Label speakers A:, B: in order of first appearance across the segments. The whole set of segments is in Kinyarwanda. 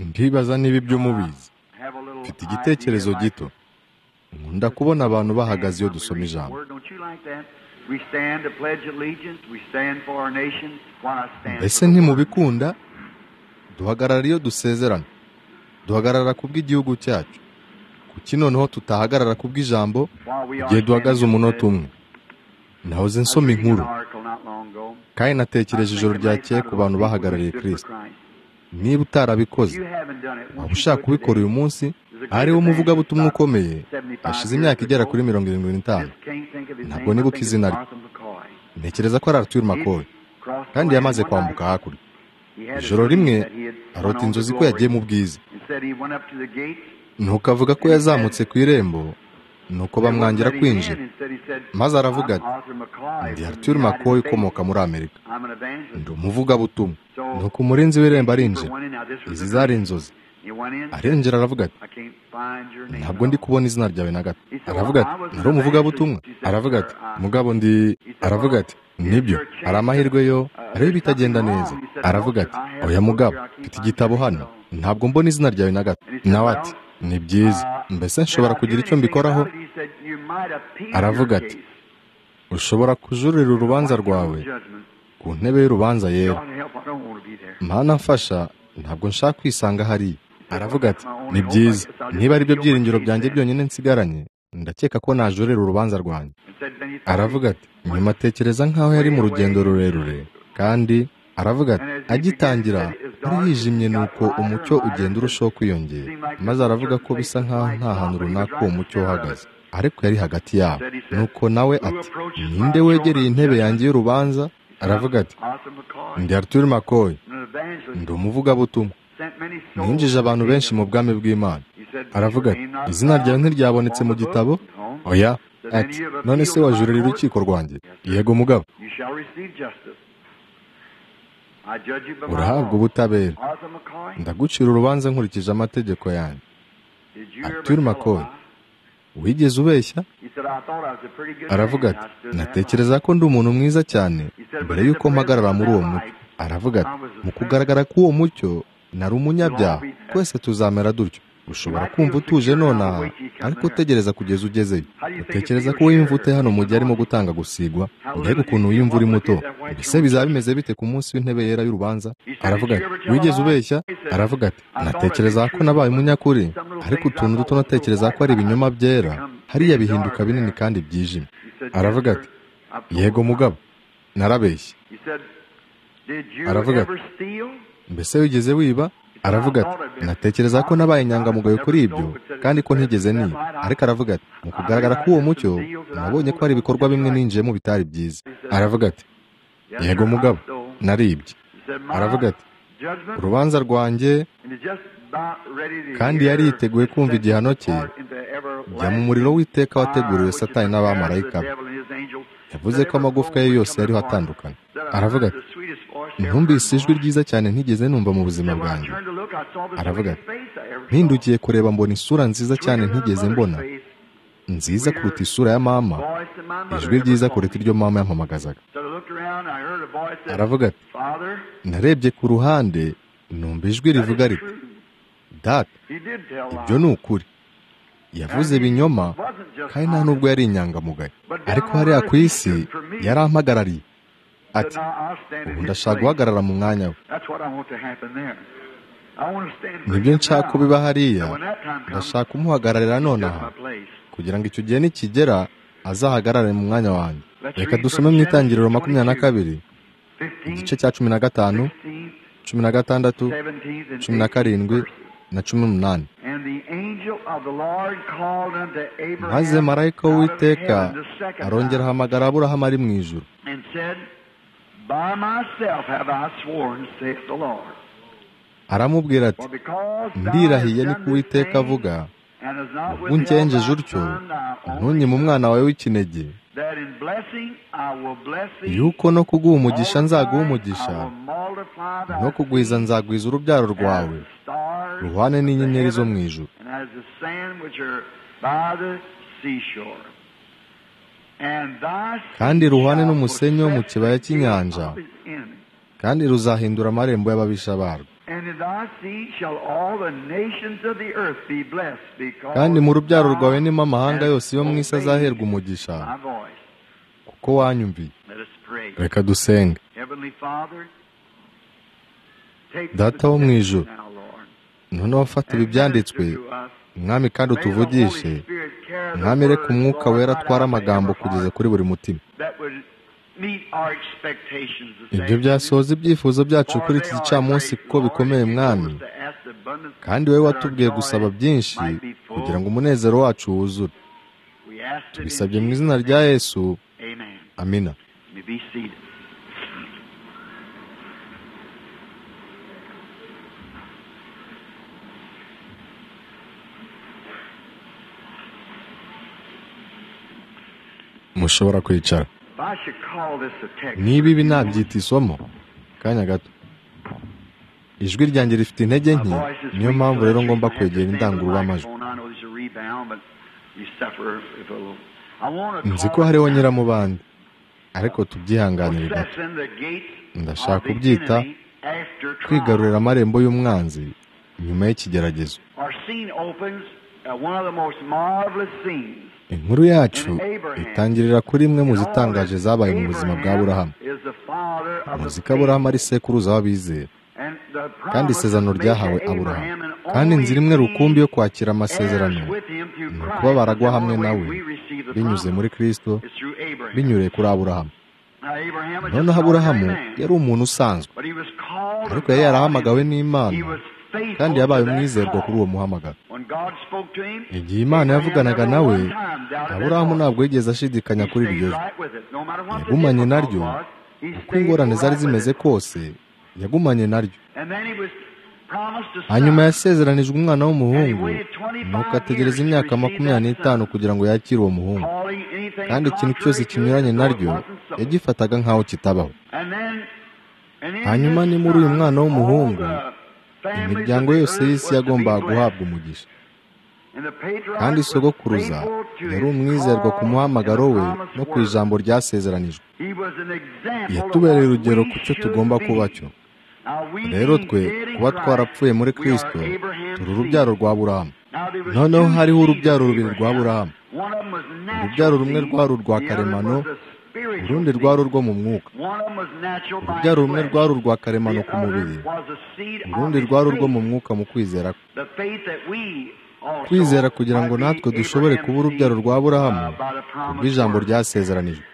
A: ntibaza niba ibyo mubizi mfite igitekerezo gito nkunda kubona abantu bahagaze iyo dusoma ijambo mbese ntimubikunda duhagarara iyo dusezerana duhagarara ku bw'igihugu cyacu kuki noneho tutahagarara ku bw'ijambo igihe duhagaze umunota umwe nahoze nsoma inkuru kandi natekereje ijoro ryakeye ku bantu bahagarariye kirisita niba utarabikoze waba ushaka kubikora uyu munsi hariho umuvugabutumwa ukomeye ashize imyaka igera kuri mirongo irindwi n'itanu ntabwo nibuka izina rye ntekereza ko ari Arthur makoye kandi yamaze kwambuka hakurya ijoro rimwe arota inzozi ko yagiye mu bwiza nuko avuga ko yazamutse ku irembo nuko bamwangira kwinjira maze aravuga ati ndi Arthur makoye ukomoka muri amerika ndi umuvugabutumwa nuko umurinzi w'irembo arinjira izi zari inzozi arinjira aravuga ati ntabwo ndi kubona izina ryawe na gato aravuga ati nari umuvugabutumwa aravuga ati mugabo ndi aravuga ati nibyo hari amahirwe yo areba ibitagenda neza aravuga ati oya mugabo mfite igitabo hano ntabwo mbona izina ryawe na gato nawe ati ni byiza mbese nshobora kugira icyo mbikoraho aravuga ati ushobora kujurira urubanza rwawe ku ntebe y'urubanza yera mana mfasha ntabwo nshaka kwisanga hariya aravuga ati ni byiza niba ari byo byiringiro byanjye byonyine nsigaranye ndakeka ko najurira urubanza rwanjye aravuga ati nyuma atekereza nk'aho yari mu rugendo rurerure kandi aravuga ati agitangira ari hijimye nuko umucyo ugenda urushaho kwiyongera maze aravuga ko bisa nk'aho nta hantu runaka uwo mucyo uhagaze ariko yari hagati yabo nuko nawe ati ninde wegereye intebe yanjye y'urubanza aravuga ati ndi Arthur makoye ndi umuvugabutumwa ninjije abantu benshi mu bwami bw'imana aravuga ati izina ryawe ntiryabonetse mu gitabo oya ati none se wajurira urukiko rwanjye yego mugabo urahabwa ubutabera ndagucira urubanza nkurikije amategeko yanjye Arthur makoye wigeze ubeshya aravuga ati natekereza ko ndi umuntu mwiza cyane mbere y'uko mpagarara muri uwo mucyo aravuga ati mu kugaragara k'uwo mucyo nari umunyabyaha twese tuzamera dutyo ushobora kumva utuje nonaha ariko utegereza kugeza ugezeyo utekereza ko wiyumva ute hano mu gihe arimo gutanga gusigwa mbega ukuntu wiyumva uri muto mbese bizaba bimeze bite ku munsi w'intebe yera y'urubanza aravuga ati wigeze ubeshya aravuga ati natekereza ko nabaye umunyakuri ariko utuntu duto natekereza ko ari ibinyoma byera hariya bihinduka binini kandi byijimye aravuga ati yego mugabo narabeshye aravuga ati mbese wigeze wiba aravuga ati natekereza ko nabaye inyangamugayo kuri ibyo kandi ko ntigeze niba ariko aravuga ati mu kugaragara k'uwo mucyo nabonye ko hari ibikorwa bimwe ninjiyemo bitari byiza aravuga ati yego mugabo naribye aravuga ati urubanza rwanjye kandi yari yiteguye kumva igihano cye jya mu muriro w'iteka wateguriwe satani n'abamarayika be yavuze ko amagufwa ye yose yariho atandukana aravuga ati ntumvise ijwi ryiza cyane ntigeze numva mu buzima bwanjye aravuga ati mpindukiye kureba mbona isura nziza cyane ntigeze mbona nziza kuruta isura ya mama ijwi ryiza kuruta iryo mama yampamagazaga aravuga ati narebye ku ruhande numva ijwi rivuga riti data ibyo ni ukuri yavuze ibinyoma kandi nta nubwo yari inyangamugayo ariko hariya ku isi yari ampagarariye ati ubu ndashaka guhagarara mu mwanya we nibyo nshaka ko biba hariya ndashaka kumuhagararira nonaha kugira ngo icyo gihe nikigera azahagarare mu mwanya wanjye reka dusome mu itangiriro makumyabiri na kabiri igice cya cumi na gatanu cumi na gatandatu cumi na karindwi na cumi n'umunani maze marayika w'uwiteka arongera ahamagara aburahamu ari mu ijoro aramubwira ati ndirahiye ni uwiteka avuga ubwo ungenjeje utyo ntunyime umwana wawe w'ikinege yuko no kuguha umugisha nzaguha umugisha no kugwiza nzagwiza urubyaro rwawe ruhane n'inyenyeri zo mu ijuru kandi ruhane n'umusenyi wo mu kibaya cy'inyanja kandi ruzahindura amarembo y'ababisha barwo kandi mu rubyaro rwawe nimo amahanga yose yo mu isi azaherwa umugisha kuko wanyumviye reka dusenge data wo mu ijoro noneho fata ibi byanditswe mwami kandi utuvugishe mwami reka umwuka wera atwara amagambo kugeza kuri buri mutima ibyo byasohoza ibyifuzo byacu kuri iki gicamunsi kuko bikomeye mwami kandi wowe watubwiye gusaba byinshi kugira ngo umunezero wacu wuzure tubisabye mu izina rya yesu amina mushobora kwicara niba ibi nabyita isomo kanya gato ijwi ryanjye rifite intege nke niyo mpamvu rero ngomba kwegera indangururamajwi nzi ko hariho nyiramubande ariko tubyihanganire gato ndashaka kubyita kwigarurira amarembo y'umwanzi nyuma y'ikigeragezo inkuru yacu itangirira kuri imwe mu zitangaje zabaye mu buzima bwa burahamu muzi ko aburahamu ari sekuruza w'abizera kandi isezerano ryahawe aburahamu kandi inzira imwe rukumbi yo kwakira amasezerano ni ukuba baragwa hamwe nawe binyuze muri kirisito binyuriye kuri aburahamu noneho aburahamu yari umuntu usanzwe ariko yari yarahamagawe n'imana kandi yabaye umwizerwa kuri uwo muhamagaro igihe imana yavuganaga nawe aburahamu ntabwo yigeze ashidikanya kuri iryo jwi yagumanye naryo uko ingorane zari zimeze kose yagumanye naryo hanyuma yasezeranijwe umwana w'umuhungu nuko ategereza imyaka makumyabiri n'itanu kugira ngo yakire uwo muhungu kandi ikintu cyose kinyuranye naryo yagifataga nk'aho kitabaho hanyuma ni muri uyu mwana w'umuhungu imiryango yose y'isi yagombaga guhabwa umugisha kandi sogokuruza yari umwizerwa ku muhamagaro we no ku ijambo ryasezeranijwe yatubereye urugero ku cyo tugomba kuba cyo rero twe kuba twarapfuye muri kirisito turi urubyaro rwa burahamu noneho hariho urubyaro rubiri rwa burahamu urubyaro rumwe rwari urwa karemano urundi rwari urwo mu mwuka urubyaro rumwe rwari urwa karemano ku mubiri urundi rwari urwo mu mwuka mu kwizera kwizera kugira ngo natwe dushobore kuba urubyaro rwa burahamu rw'ijambo ryasezeranijwe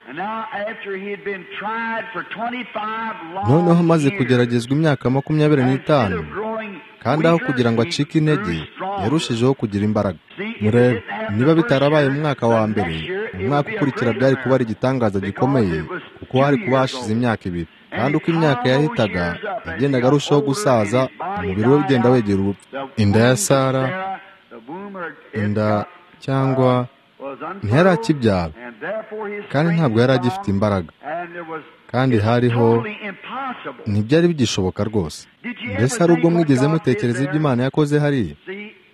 A: noneho amaze kugeragezwa imyaka makumyabiri n'itanu kandi aho kugira ngo acike intege yarushijeho kugira imbaraga murebe niba bitarabaye mu mwaka wa mbere umwaka ukurikira byari kuba ari igitangaza gikomeye kuko hari kuba hashize imyaka ibiri kandi uko imyaka yahitaga yagendaga arushaho gusaza umubiri we ugenda wegera urupfu inda ya sara inda cyangwa ntiyari akibyara kandi ntabwo yari agifite imbaraga kandi hariho ntibyari bigishoboka rwose mbese hari ubwo mwigeze mutekereza ibyo imana yakoze hariya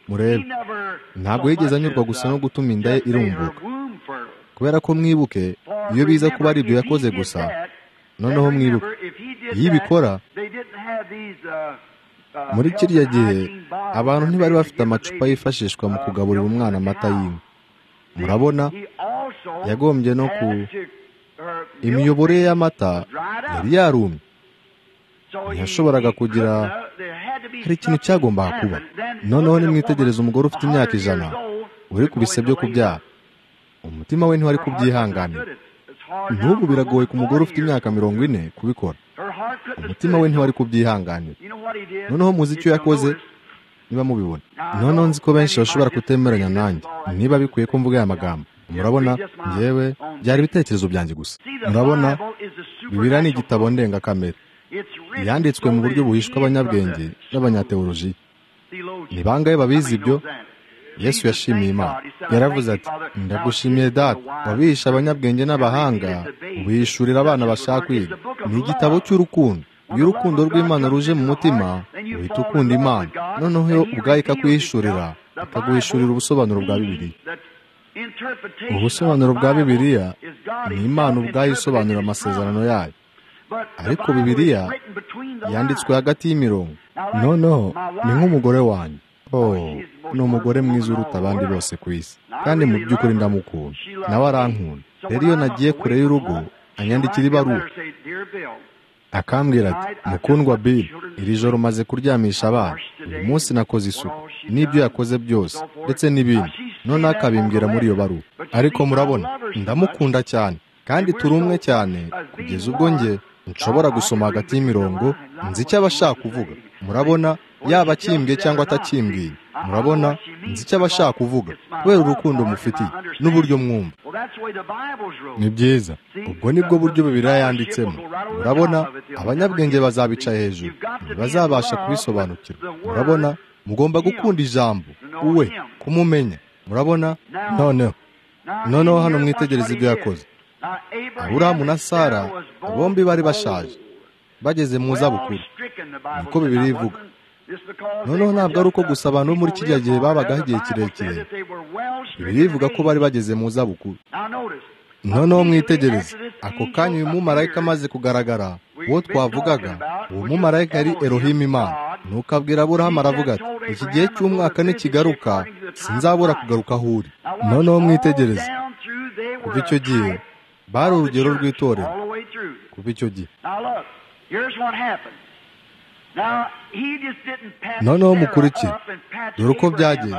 A: murebe ntabwo yigeze anyurwa gusa no gutuma inda ye irumbuka kubera ko mwibuke iyo biza kuba ari ibyo yakoze gusa noneho mwibuke iyo ibikora muri kiriya gihe abantu ntibari bafite amacupa yifashishwa mu kugaburira umwana amata y'inka murabona yagombye no ku imiyoboro ye y'amata yari yarumye ntiyashoboraga kugira hari ikintu cyagombaga kuba noneho nimwitegereze umugore ufite imyaka ijana uri ku bise byo kubyara umutima we ntiwari kubyihanganira n'ubu biragoye ku mugore ufite imyaka mirongo ine kubikora umutima we ntiwari kubyihanganira noneho muzi icyo yakoze niba mubibona noneho nzi ko benshi bashobora kutemeranya nanjye niba bikwiye ko mvuga aya magambo murabona yewe byari ibitekerezo byanjye gusa murabona bibiriya ni igitabo ndengakamere yanditswe mu buryo buhishwe abanyabwenge n'abanyateoloji ni bangahe babizi ibyo yesu yashimiye imana yaravuze ati ndagushimiye data wabihisha abanyabwenge n'abahanga ubihishurira abana bashaka kwiga ni igitabo cy'urukundo iyo urukundo rw'imana ruje mu mutima uhita ukunda imana noneho yo ubwayo ikakwihishurira ikaguhishurira ubusobanuro bwa bibiliya ubusobanuro bwa bibiliya ni imana ubwayo isobanura amasezerano yayo ariko bibiliya yanditswe hagati y'imirongo noneho ni nk'umugore wanjye oh ni umugore mwiza uruta abandi bose ku isi kandi mu by'ukuri ndamukunda nawe arankunda rero iyo nagiye kure y'urugo anyandikira ibaruwa akambwira ati mukundwa bill iri joro umaze kuryamisha abana uyu munsi nakoze isuku n'ibyo yakoze byose ndetse n'ibindi noneho akabimbwira muri iyo baruwa ariko murabona ndamukunda cyane kandi turi umwe cyane kugeza ubwo njye nshobora gusoma hagati y'imirongo nzi icyo aba ashaka kuvuga murabona yaba akimbwiye cyangwa atakimbwiye murabona nzi icyo aba ashaka kuvuga kubera urukundo mufitiye n'uburyo mwumva ni byiza ubwo nibwo buryo bibiriya yanditsemo murabona abanyabwenge bazabica hejuru ntibazabasha kubisobanukirwa murabona mugomba gukunda ijambo we kumumenya murabona noneho noneho hano mwitegereze ibyo yakoze aburahamu na sara bombi bari bashaje bageze mu zabukuru niko bibiri ivuga noneho ntabwo ari uko gusa abantu bo muri kiriya gihe babagaho igihe kirekire bibiri ivuga ko bari bageze mu zabukuru noneho mwitegereze ako kanya uyu mumarayika amaze kugaragara uwo twavugaga uwo mumarayika yari erohima imana nuko abwira aburahamu aravuga ati iki gihe cy'umwaka nikigaruka sinzabura kugaruka aho uri noneho mwitegereze kuva icyo gihe bari urugero rw'itorero kuva icyo gihe noneho mukurikire dore uko byagenze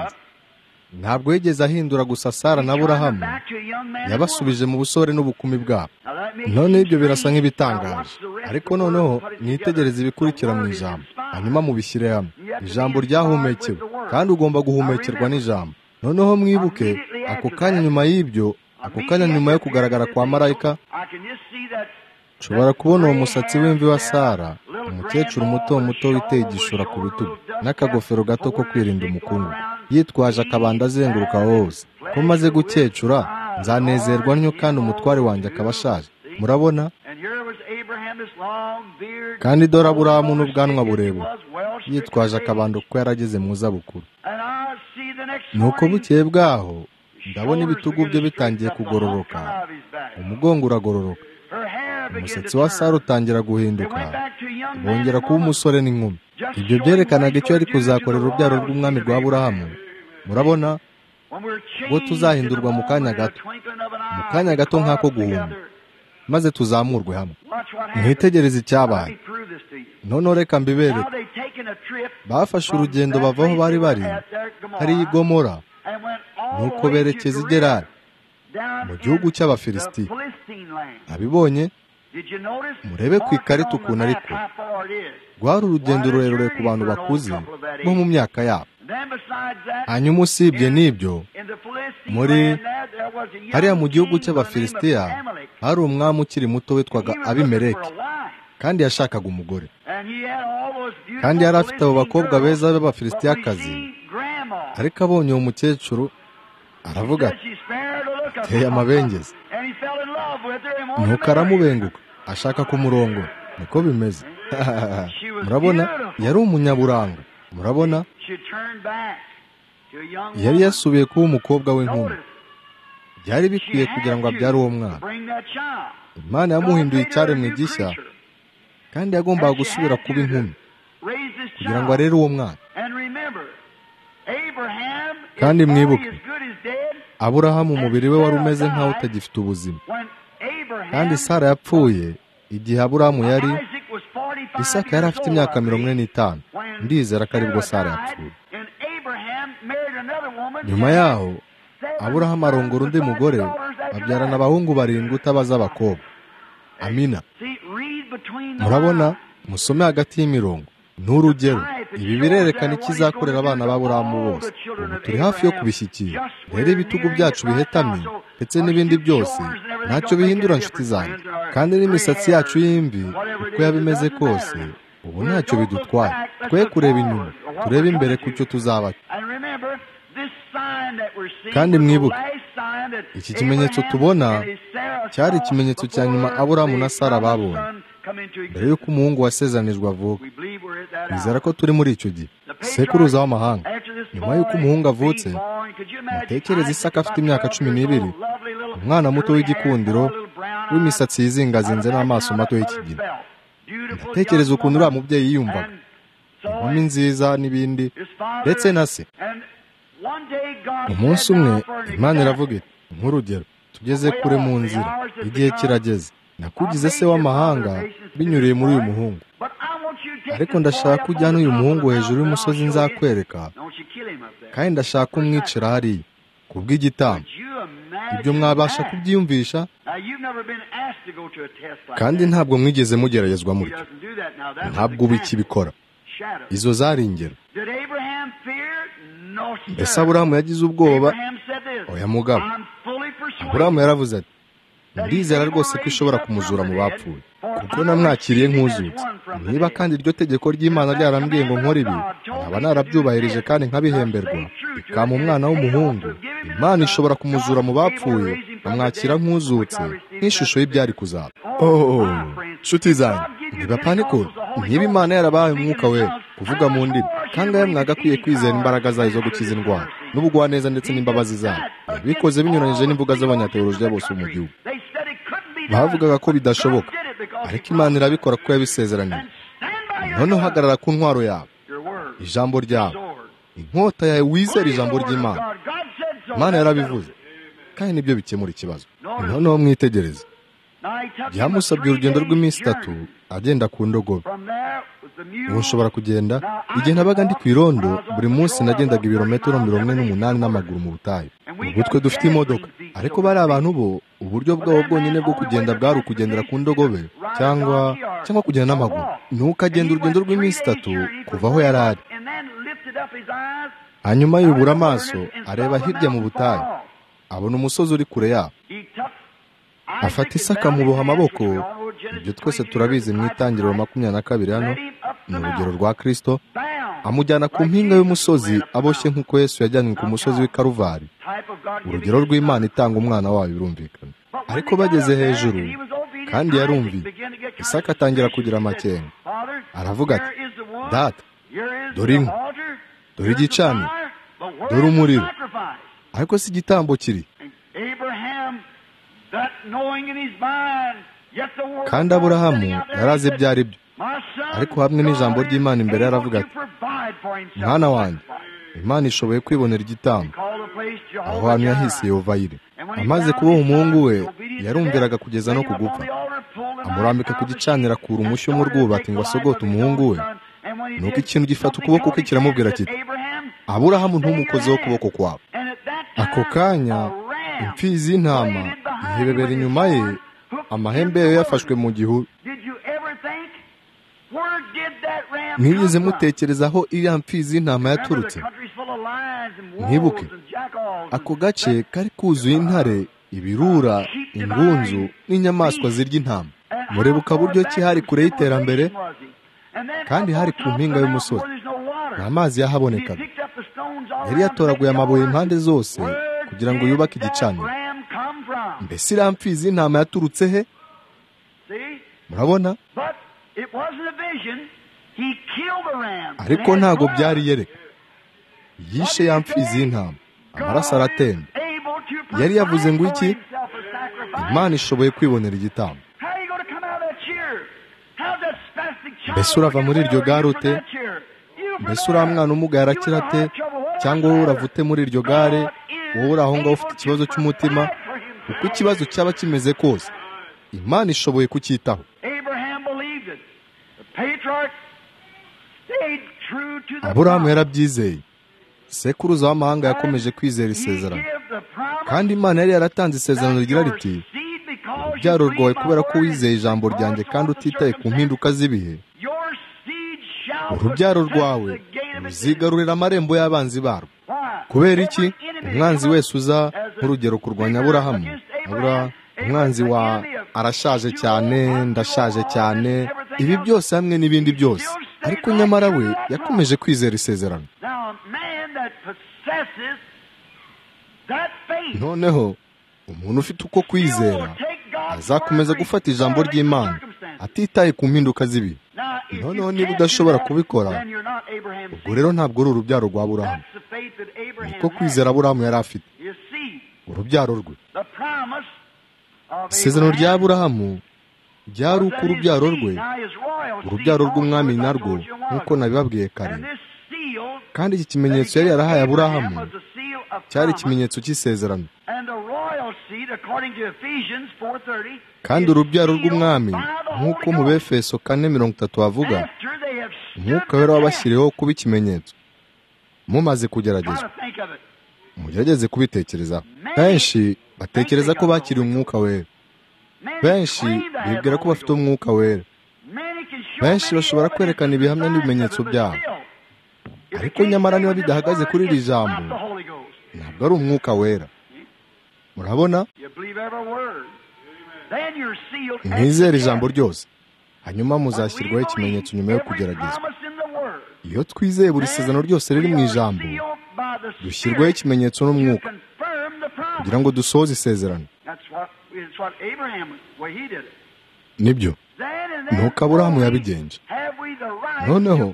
A: ntabwo yigeze ahindura gusa sara na burahamu yabasubije mu busore n'ubukumi bwabo noneho ibyo birasa nk'ibitangaje ariko noneho mwitegereze ibikurikira mu ijambo hanyuma mubishyire hamwe ijambo ryahumekewe kandi ugomba guhumekerwa n'ijambo noneho mwibuke ako kanya nyuma y'ibyo ako kanya nyuma yo kugaragara kwa marayika nshobora kubona uwo musatsi w'imvi wa sara umukecuru muto muto witeye igishura ku bitugu n'akagofero gato ko kwirinda umukungu yitwaje akabanda azenguruka hose ko maze gukecura nzanezerwa ntyo kandi umutware wanjye akaba ashaje murabona kandi dore aburahamu n'ubwanwa burebure yitwaje akabando kuko yarageze mu zabukuru ni uko bukeye bwaho ndabona ibitugu bye bitangiye kugororoka umugongo uragororoka umusatsi wa sara utangira guhinduka bongera kuba umusore n'inkumi ibyo byerekanaga icyo yari kuzakorera urubyaro rw'umwami rwa burahamu murabona ubwo tuzahindurwa mu kanya gato mu kanya gato nk'ako guhumba maze tuzamurwe hamwe mwitegereze icyabaye noneho reka mbibereke bafashe urugendo bava aho bari bari hariya igomora nuko berekeza i gerari mu gihugu cy'abafilisiti abibonye murebe ku ikarita ukuntu ariko rwari urugendo rurerure ku bantu bakuze bo mu myaka yabo hanyuma usibye n'ibyo muri hariya mu gihugu cy'abafilisitiya hari umwami ukiri muto witwaga abimereke kandi yashakaga umugore kandi yari afite abo bakobwa beza b'abafilisitiyakazi ariko abonye uwo mukecuru aravuga ati teye amabengeza nuko aramubenguka ashaka kumurongo niko bimeze murabona yari umunyaburanga murabona yari yasubiye kuba umukobwa w'inkumi byari bikwiye kugira ngo abyare uwo mwana imana yamuhinduye icyaremwe gishya kandi yagombaga gusubira kuba inkumi kugira ngo arere uwo mwana kandi mwibuke aburahamu umubiri we wari umeze nk'aho utagifite ubuzima kandi sara yapfuye igihe aburahamu yari isaka yari afite imyaka mirongo ine n'itanu ndizera ko aribwo sara yapfuye nyuma yaho aburahamu arongora undi mugore babyarana abahungu barindwi utabaza abakobwa amina murabona musome hagati y'imirongo n'urugero ibi birerekana ikizakorera abana b'aburahamu bose ubu turi hafi yo kubishyikira rero ibitugu byacu bihetamye ndetse n'ibindi byose ntacyo bihindura inshuti zanjye kandi n'imisatsi yacu y'imvi uko yaba imeze kose ubu ntacyo bidutwaye twe kureba inyuma turebe imbere ku cyo tuzaba kandi mwibuke iki kimenyetso tubona cyari ikimenyetso cya nyuma aburahamu na sara babonye mbere y'uko umuhungu wasezeranijwe avuka bizera ko turi muri icyo gihe sekuruza w'amahanga nyuma y'uko umuhungu avutse mutekereze isaka afite imyaka cumi n'ibiri umwana muto w'igikundiro w'imisatsi yizingazinze n'amaso mato y'ikigina ndatekereza ukuntu uriya mubyeyi yiyumvaga inkumi nziza n'ibindi ndetse na se umunsi umwe imana iravuga iti nk'urugero tugeze kure mu nzira igihe kirageze nakugize se w'amahanga binyuriye muri uyu muhungu ariko ndashaka ujyana uyu muhungu hejuru y'umusozi nzakwereka kandi ndashaka umwicira hariya ku bw'igitambo ibyo mwabasha kubyiyumvisha kandi ntabwo mwigeze mugeragezwa mutyo ntabwo ubu ikibikora izo zari ingero mbese aburahamu yagize ubwoba oya mugabo aburahamu yaravuze ati ndizera rwose ko ishobora kumuzura mu bapfuye kuko namwakiriye nk'uzutse niba kandi iryo tegeko ry'imana ryarambwiye ngo nkore ibi nkaba narabyubahirije kandi nkabihemberwa bikama umwana w'umuhungu imana ishobora kumuzura mu bapfuye nkamwakira nk'uzutse nk'ishusho y'ibyari kuzaba oh nshuti zanjye ntibapanikure niba imana yarabaye umwuka we kuvuga mu ndimi kandi aya mwagakwiye kwizera imbaraga zayo zo gukiza indwara n'ubugwaneza ndetse n'imbabazi zabo bikoze binyuranyije n'imbuga z'abanyateolojiya bose bo mu gihugu bavugaga ko bidashoboka ariko imana irabikora kuko yabisezeraniye noneho hagarara ku ntwaro yawe ijambo ryawe inkota yawe wizera ijambo ry'imana imana yarabivuze kandi nibyo bikemura ikibazo noneho mwitegereze byamusabye urugendo rw'iminsi itatu agenda ku ndogobe ubu nshobora kugenda igihe nabaga ndi ku irondo buri munsi nagendaga ibirometero mirongo ine n'umunani n'amaguru mu butayu ubwo twe dufite imodoka ariko bari abantu bo uburyo bwabo bwonyine bwo kugenda bwari ukugendera ku ndogobe cyangwa cyangwa kugenda n'amaguru ni ukagenda urugendo rw'iminsi itatu kuva aho yari ari hanyuma yubura amaso areba hirya mu butayu abona umusozi uri kure yabo afata isaka muboha amaboko ibyo twese turabizi mu itangiriro makumyabiri na kabiri hano ni urugero rwa kirisito amujyana ku mpinga y'umusozi aboshye nk'uko yesu yajyanywe ku musozi w'i karuvari urugero rw'imana itanga umwana wayo birumvikana ariko bageze hejuru kandi yarumviye isaka atangira kugira amakenga aravuga ati data dore inkwi dore igicaniro dore umuriro ariko si igitambo kiri kandi aburahamu yarazi ibyo ari byo ariko hamwe n'ijambo ry'imana imbere yaravuga ati mwana wanjye imana ishoboye kwibonera igitambo aho hantu yahise yovayire amaze kuboha umuhungu we yarumviraga kugeza no ku gupfa amurambika ku gicanira akura umushyo mu rwubati ngo asogote umuhungu we nuko ikintu gifata ukuboko kwe kiramubwira kiti aburahamu ntumukozeho ukuboko kwawe ako kanya imfizi y'intama ihebebera inyuma ye amahembe ye yafashwe mu gihuru mwigeze mutekereza aho iriya mfizi y'intama yaturutse mwibuke ako gace kari kuzuye intare ibirura ingunzu n'inyamaswa zirya intama murebuka buryo ki hari kure y'iterambere kandi hari ku mpinga y'umusozi nta mazi yahabonekaga yari yatoraguye amabuye impande zose kugira ngo yubake igicaniro mbese iriya mfizi y'intama yaturutse he murabona ariko ntabwo byari yereka yishe ya mfizi y'intama amaraso aratemba yari yavuze ngo iki imana ishoboye kwibonera igitambo mbese urava muri iryo gare ute mbese uriya mwana umugaye arakira ate cyangwa wowe uravute muri iryo gare wowe uri aho ngaho ufite ikibazo cy'umutima uko ikibazo cyaba kimeze kose imana ishoboye kucyitaho aburahamu yarabyizeye sekuruza w'amahanga yakomeje kwizera isezerano kandi imana yari yaratanze isezerano rigira riti urubyaro rwawe kubera ko wizeye ijambo ryanjye kandi utitaye ku mpinduka z'ibihe urubyaro rwawe ruzigarurira amarembo y'abanzi barwo kubera iki umwanzi wese uza nk'urugero kurwanya aburahamu umwanzi wa arashaje cyane ndashaje cyane ibi byose hamwe n'ibindi byose ariko nyamara we yakomeje kwizera isezerano noneho umuntu ufite uko kwizera azakomeza gufata ijambo ry'imana atitaye ku mpinduka z'ibi noneho niba udashobora kubikora ubwo rero ntabwo uri urubyaro rwa burahamu niko kwizera burahamu yari afite urubyaro rwe isezerano rya burahamu byari uko urubyaro rwe urubyaro rw'umwami narwo nk'uko nabibabwiye kare kandi iki kimenyetso yari yarahaye aburahamu cyari ikimenyetso cy'isezerano kandi urubyaro rw'umwami nk'uko mu befeso kane mirongo itatu havuga umwuka wera wabashyiriyeho kuba ikimenyetso mumaze kugeragezwa mugerageze kubitekerezaho benshi batekereza ko bakiriye umwuka wera benshi bibwira ko bafite umwuka wera benshi bashobora kwerekana ibihamya n'ibimenyetso byabo ariko nyamara niba bidahagaze kuri iri jambo ntabwo ari umwuka wera murabona mwizere ijambo ryose hanyuma muzashyirwaho ikimenyetso nyuma yo kugeragezwa iyo twizeye buri sezerano ryose riri mu ijambo dushyirwaho ikimenyetso n'umwuka kugira ngo dusohoze isezerano nibyo nuko aburahamu yabigenje noneho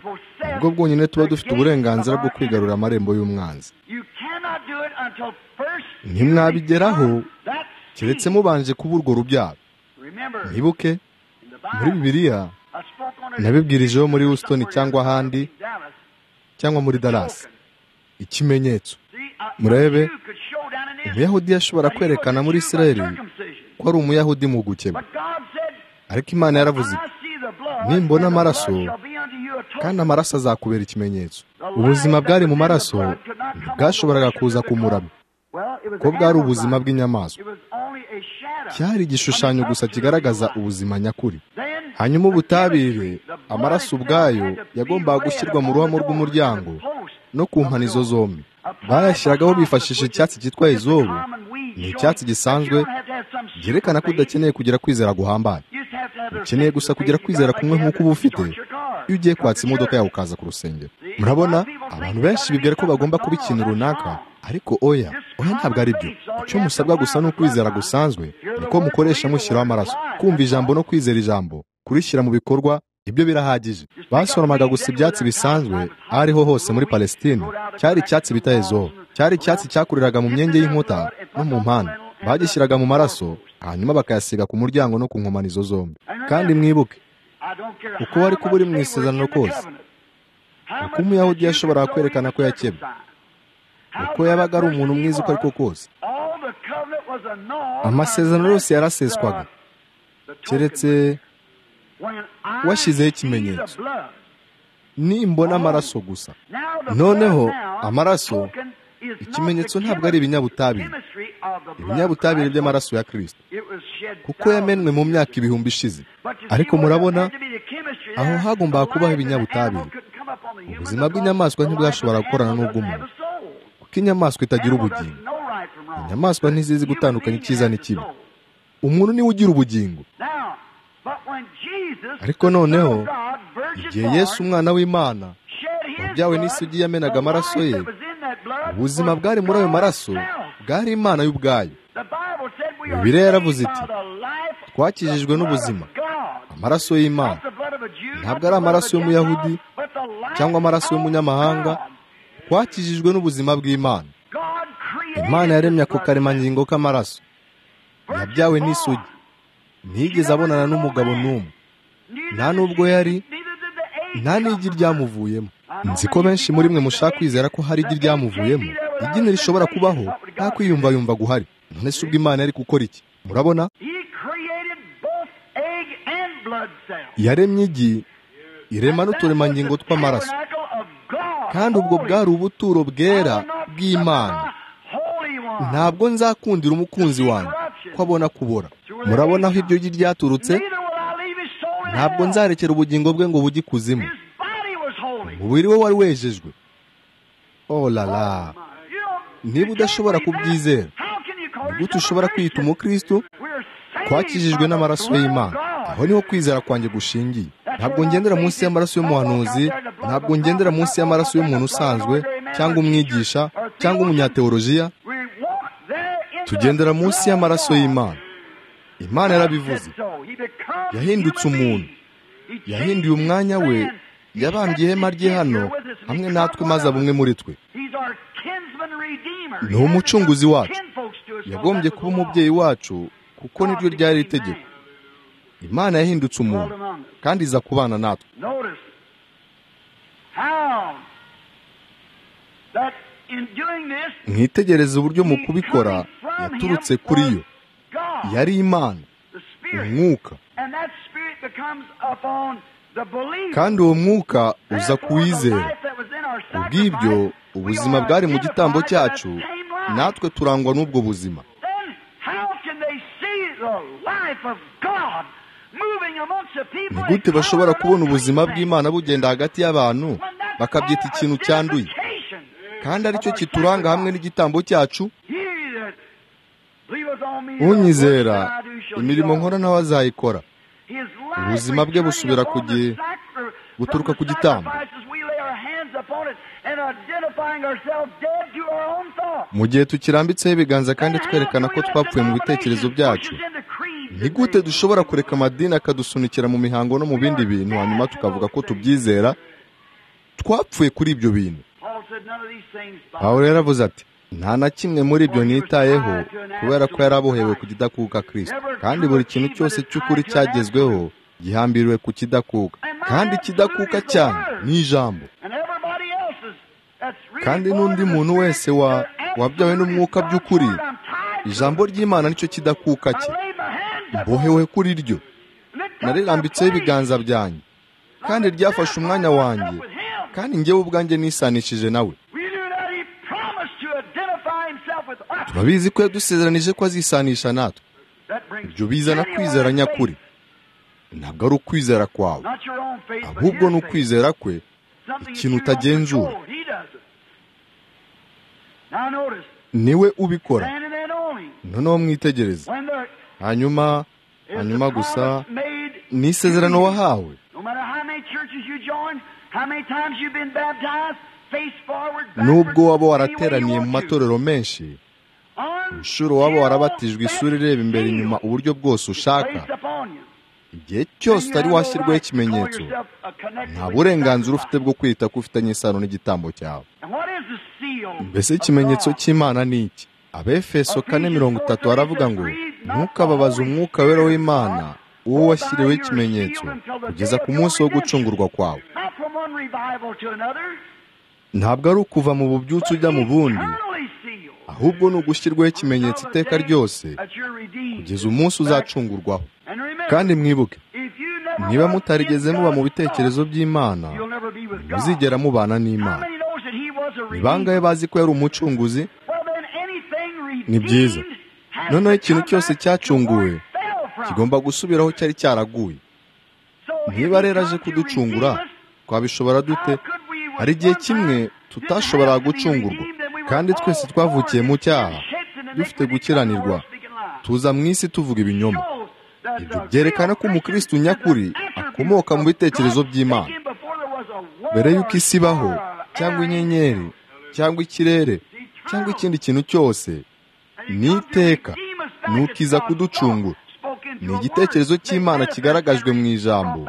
A: ubwo bwonyine tuba dufite uburenganzira bwo kwigarura amarembo y'umwanzi ntimwabigeraho keretse mubanje kuba urwo rubyaro mwibuke muri bibiliya nabibwirijeho muri houston cyangwa ahandi cyangwa muri dallas ikimenyetso murebe umuyahudi yashobora kwerekana muri isiraheli ko ari umuyahudi mu gukeba ariko imana yaravuze nimbona amaraso kandi amaraso azakubera ikimenyetso ubuzima bwari mu maraso ntibwashoboraga kuza ku murama ko bwari ubuzima bw'inyamaswa cyari igishushanyo gusa kigaragaza ubuzima nyakuri hanyuma ubutabire amaraso ubwayo yagombaga gushyirwa mu ruhamo rw'umuryango no ku mpanizo zombi bayashyiragaho bifashishije icyatsi cyitwa izubu ni icyatsi gisanzwe byerekana ko udakeneye kugira kwizera guhambaye ukeneye gusa kugira kwizera kumwe nk'uko uba ufite iyo ugiye kwatsa imodoka yawe ukaza ku rusengero murabona abantu benshi bibwira ko bagomba kuba ikintu runaka ariko oya oya ntabwo ari byo icyo musabwa gusa ni ukwizera gusanzwe niko mukoresha mushyiraho amaraso kumva ijambo no kwizera ijambo kurishyira mu bikorwa ibyo birahagije basoromaga gusa ibyatsi bisanzwe ariho hose muri palesitine cyari icyatsi bita ezobo cyari icyatsi cyakuriraga mu myenge y'inkuta no mu mpande bagishyiraga mu maraso hanyuma bakayasiga ku muryango no ku nkomanizo zombi kandi mwibuke uko wari kuba uri mu isezerano kose uko umuyahudi yashoboraga kwerekana ko yakebwe uko yabaga ari umuntu mwiza uko ari ko kose amasezerano yose yaraseswaga keretse washyizeho ikimenyetso nimbona amaraso gusa noneho amaraso ikimenyetso ntabwo ari ibinyabutabire ibinyabutabire by'amaraso ya kirisito kuko yamenwe mu myaka ibihumbi ishize ariko murabona aho hagombaga kubaho ibinyabutabire ubuzima bw'inyamaswa ntibwashobora gukorana n'ubw'umuntu kuko inyamaswa itagira ubugingo inyamaswa ntizizi gutandukanya icyiza n'ikibi umuntu niwe ugira ubugingo ariko noneho igihe yesu umwana w'imana wabyawe n'isugi yamenaga amaraso ye ubuzima bwari muri ayo maraso bwari imana y'ubwayo bibiriya yaravuze iti twakijijwe n'ubuzima amaraso y'imana ntabwo ari amaraso y'umuyahudi cyangwa amaraso y'umunyamahanga twakijijwe n'ubuzima bw'imana imana yaremye ako karemangingo k'amaraso yabyawe n'isugi ntiyigeze abonana n'umugabo n'umwe nta nubwo yari nta n'igi ryamuvuyemo nzi ko benshi muri mwe mushaka kwizera ko hari igi ryamuvuyemo igini rishobora kubaho nta kwiyumva yumva guhari none se ubwo imana yari gukora iki murabona yaremye igi irema n'uturemangingo tw'amaraso kandi ubwo bwari ubuturo bwera bw'imana ntabwo nzakundira umukunzi wanjye ko abona kubora murabona aho iryo gi ryaturutse ntabwo nzarekera ubugingo bwe ngo bujye ikuzimu umubiri we wari wejejwe olala niba udashobora kubyizera gute ushobora kwiyita umukristo twakijijwe n'amaraso y'imana aho niho kwizera kwanjye gushingiye ntabwo ngendera munsi y'amaraso y'umuhanuzi ntabwo ngendera munsi y'amaraso y'umuntu usanzwe cyangwa umwigisha cyangwa umunyateolojiya tugendera munsi y'amaraso y'imana imana yarabivuze yahindutse umuntu yahinduye umwanya we yabambye ihema rye hano hamwe natwe maze bumwe muri twe ni umucunguzi wacu yagombye kuba umubyeyi wacu kuko niryo ryari itegeko imana yahindutse umuntu kandi iza kubana natwe mwitegereze uburyo mu kubikora yaturutse kuri yo yari imana umwuka kandi uwo mwuka uza kuwizera ubw'ibyo ubuzima bwari mu gitambo cyacu natwe turangwa n'ubwo buzima ni gute bashobora kubona ubuzima bw'imana bugenda hagati y'abantu bakabyita ikintu cyanduye kandi aricyo kituranga hamwe n'igitambo cyacu unyizera imirimo nkora nawe azayikora ubuzima bwe busubira ku gihe buturuka ku gitambo mu gihe tukirambitseho ibiganza kandi twerekana ko twapfuye mu bitekerezo byacu ni gute dushobora kureka amadini akadusunikira mu mihango no mu bindi bintu hanyuma tukavuga ko tubyizera twapfuye kuri ibyo bintu aho rero avuze ati nta na kimwe muri ibyo nitayeho kubera ko yari abohewe ku kidakuka kirisita kandi buri kintu cyose cy'ukuri cyagezweho gihambiriwe ku kidakuka kandi ikidakuka cyane ni ijambo kandi n'undi muntu wese wabyawe n'umwuka by'ukuri ijambo ry'imana nicyo kidakuka cye mbohewe kuri ryo narirambitseho ibiganza byanjye kandi ryafashe umwanya wanjye kandi ngewe ubwanjye nisanishije nawe turabizi ko yadusezeranije ko azisanisha natwe ibyo bizana kwizera nyakuri ntabwo ari ukwizera kwawe ahubwo ni ukwizera kwe ikintu utagenzura niwe ubikora noneho mwitegereze hanyuma hanyuma gusa ni isezerano wahawe nubwo waba warateraniye mu matorero menshi inshuro waba warabatijwe isura ireba imbere inyuma uburyo bwose ushaka igihe cyose utari washyirwaho ikimenyetso nta burenganzira ufite bwo kwita ko ufitanye isano n'igitambo cyawe mbese ikimenyetso cy'imana ni iki abefeso kane mirongo itatu baravuga ngo ntukababaze umwuka wera w'imana uwo washyiriweho ikimenyetso kugeza ku munsi wo gucungurwa kwawe ntabwo ari ukuva mu bubyutse ujya mu bundi ahubwo ni ugushyirwaho ikimenyetso iteka ryose kugeza umunsi uzacungurwaho kandi mwibuke niba mutarigeze muba mu bitekerezo by'imana muzigera mubana n'imana ni bangahe bazi ko yari umucunguzi ni byiza noneho ikintu cyose cyacunguwe kigomba gusubiraho cyari cyaraguye niba rero aje kuducungura twabishobora dute hari igihe kimwe tutashoboraga gucungurwa kandi twese twavukiye mu cyaha dufite gukiranirwa tuza mu isi tuvuga ibinyoma ibyo byerekana ko umukristo nyakuri akomoka mu bitekerezo by'imana mbere y'uko isi ibaho cyangwa inyenyeri cyangwa ikirere cyangwa ikindi kintu cyose ni iteka ni ukiza kuducungura ni igitekerezo cy'imana kigaragajwe mu ijambo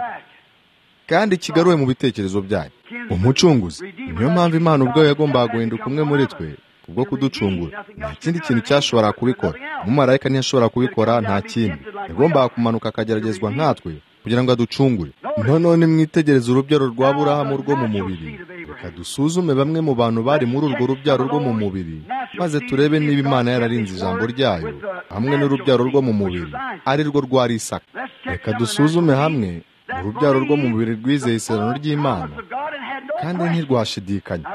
A: kandi kigaruwe mu bitekerezo byayo umucunguzi niyo mpamvu imana ubwayo yagombaga guhinduka umwe muri twe kubwo kuducungura nta kindi kintu cyashoboraga kubikora umumarayika ntiyashobora kubikora nta kindi yagombaga kumanuka akageragezwa nkatwe kugira ngo aducungure noneho nimwitegereze urubyaro rwa burahamu rwo mu mubiri reka dusuzume bamwe mu bantu bari muri urwo rubyaro rwo mu mubiri maze turebe niba imana yararinze ijambo ryayo hamwe n'urubyaro rwo mu mubiri ari rwo rwa risaka reka dusuzume hamwe urubyaro rwo mu mubiri rwizeye isezerano ry'imana kandi ntirwashidikanya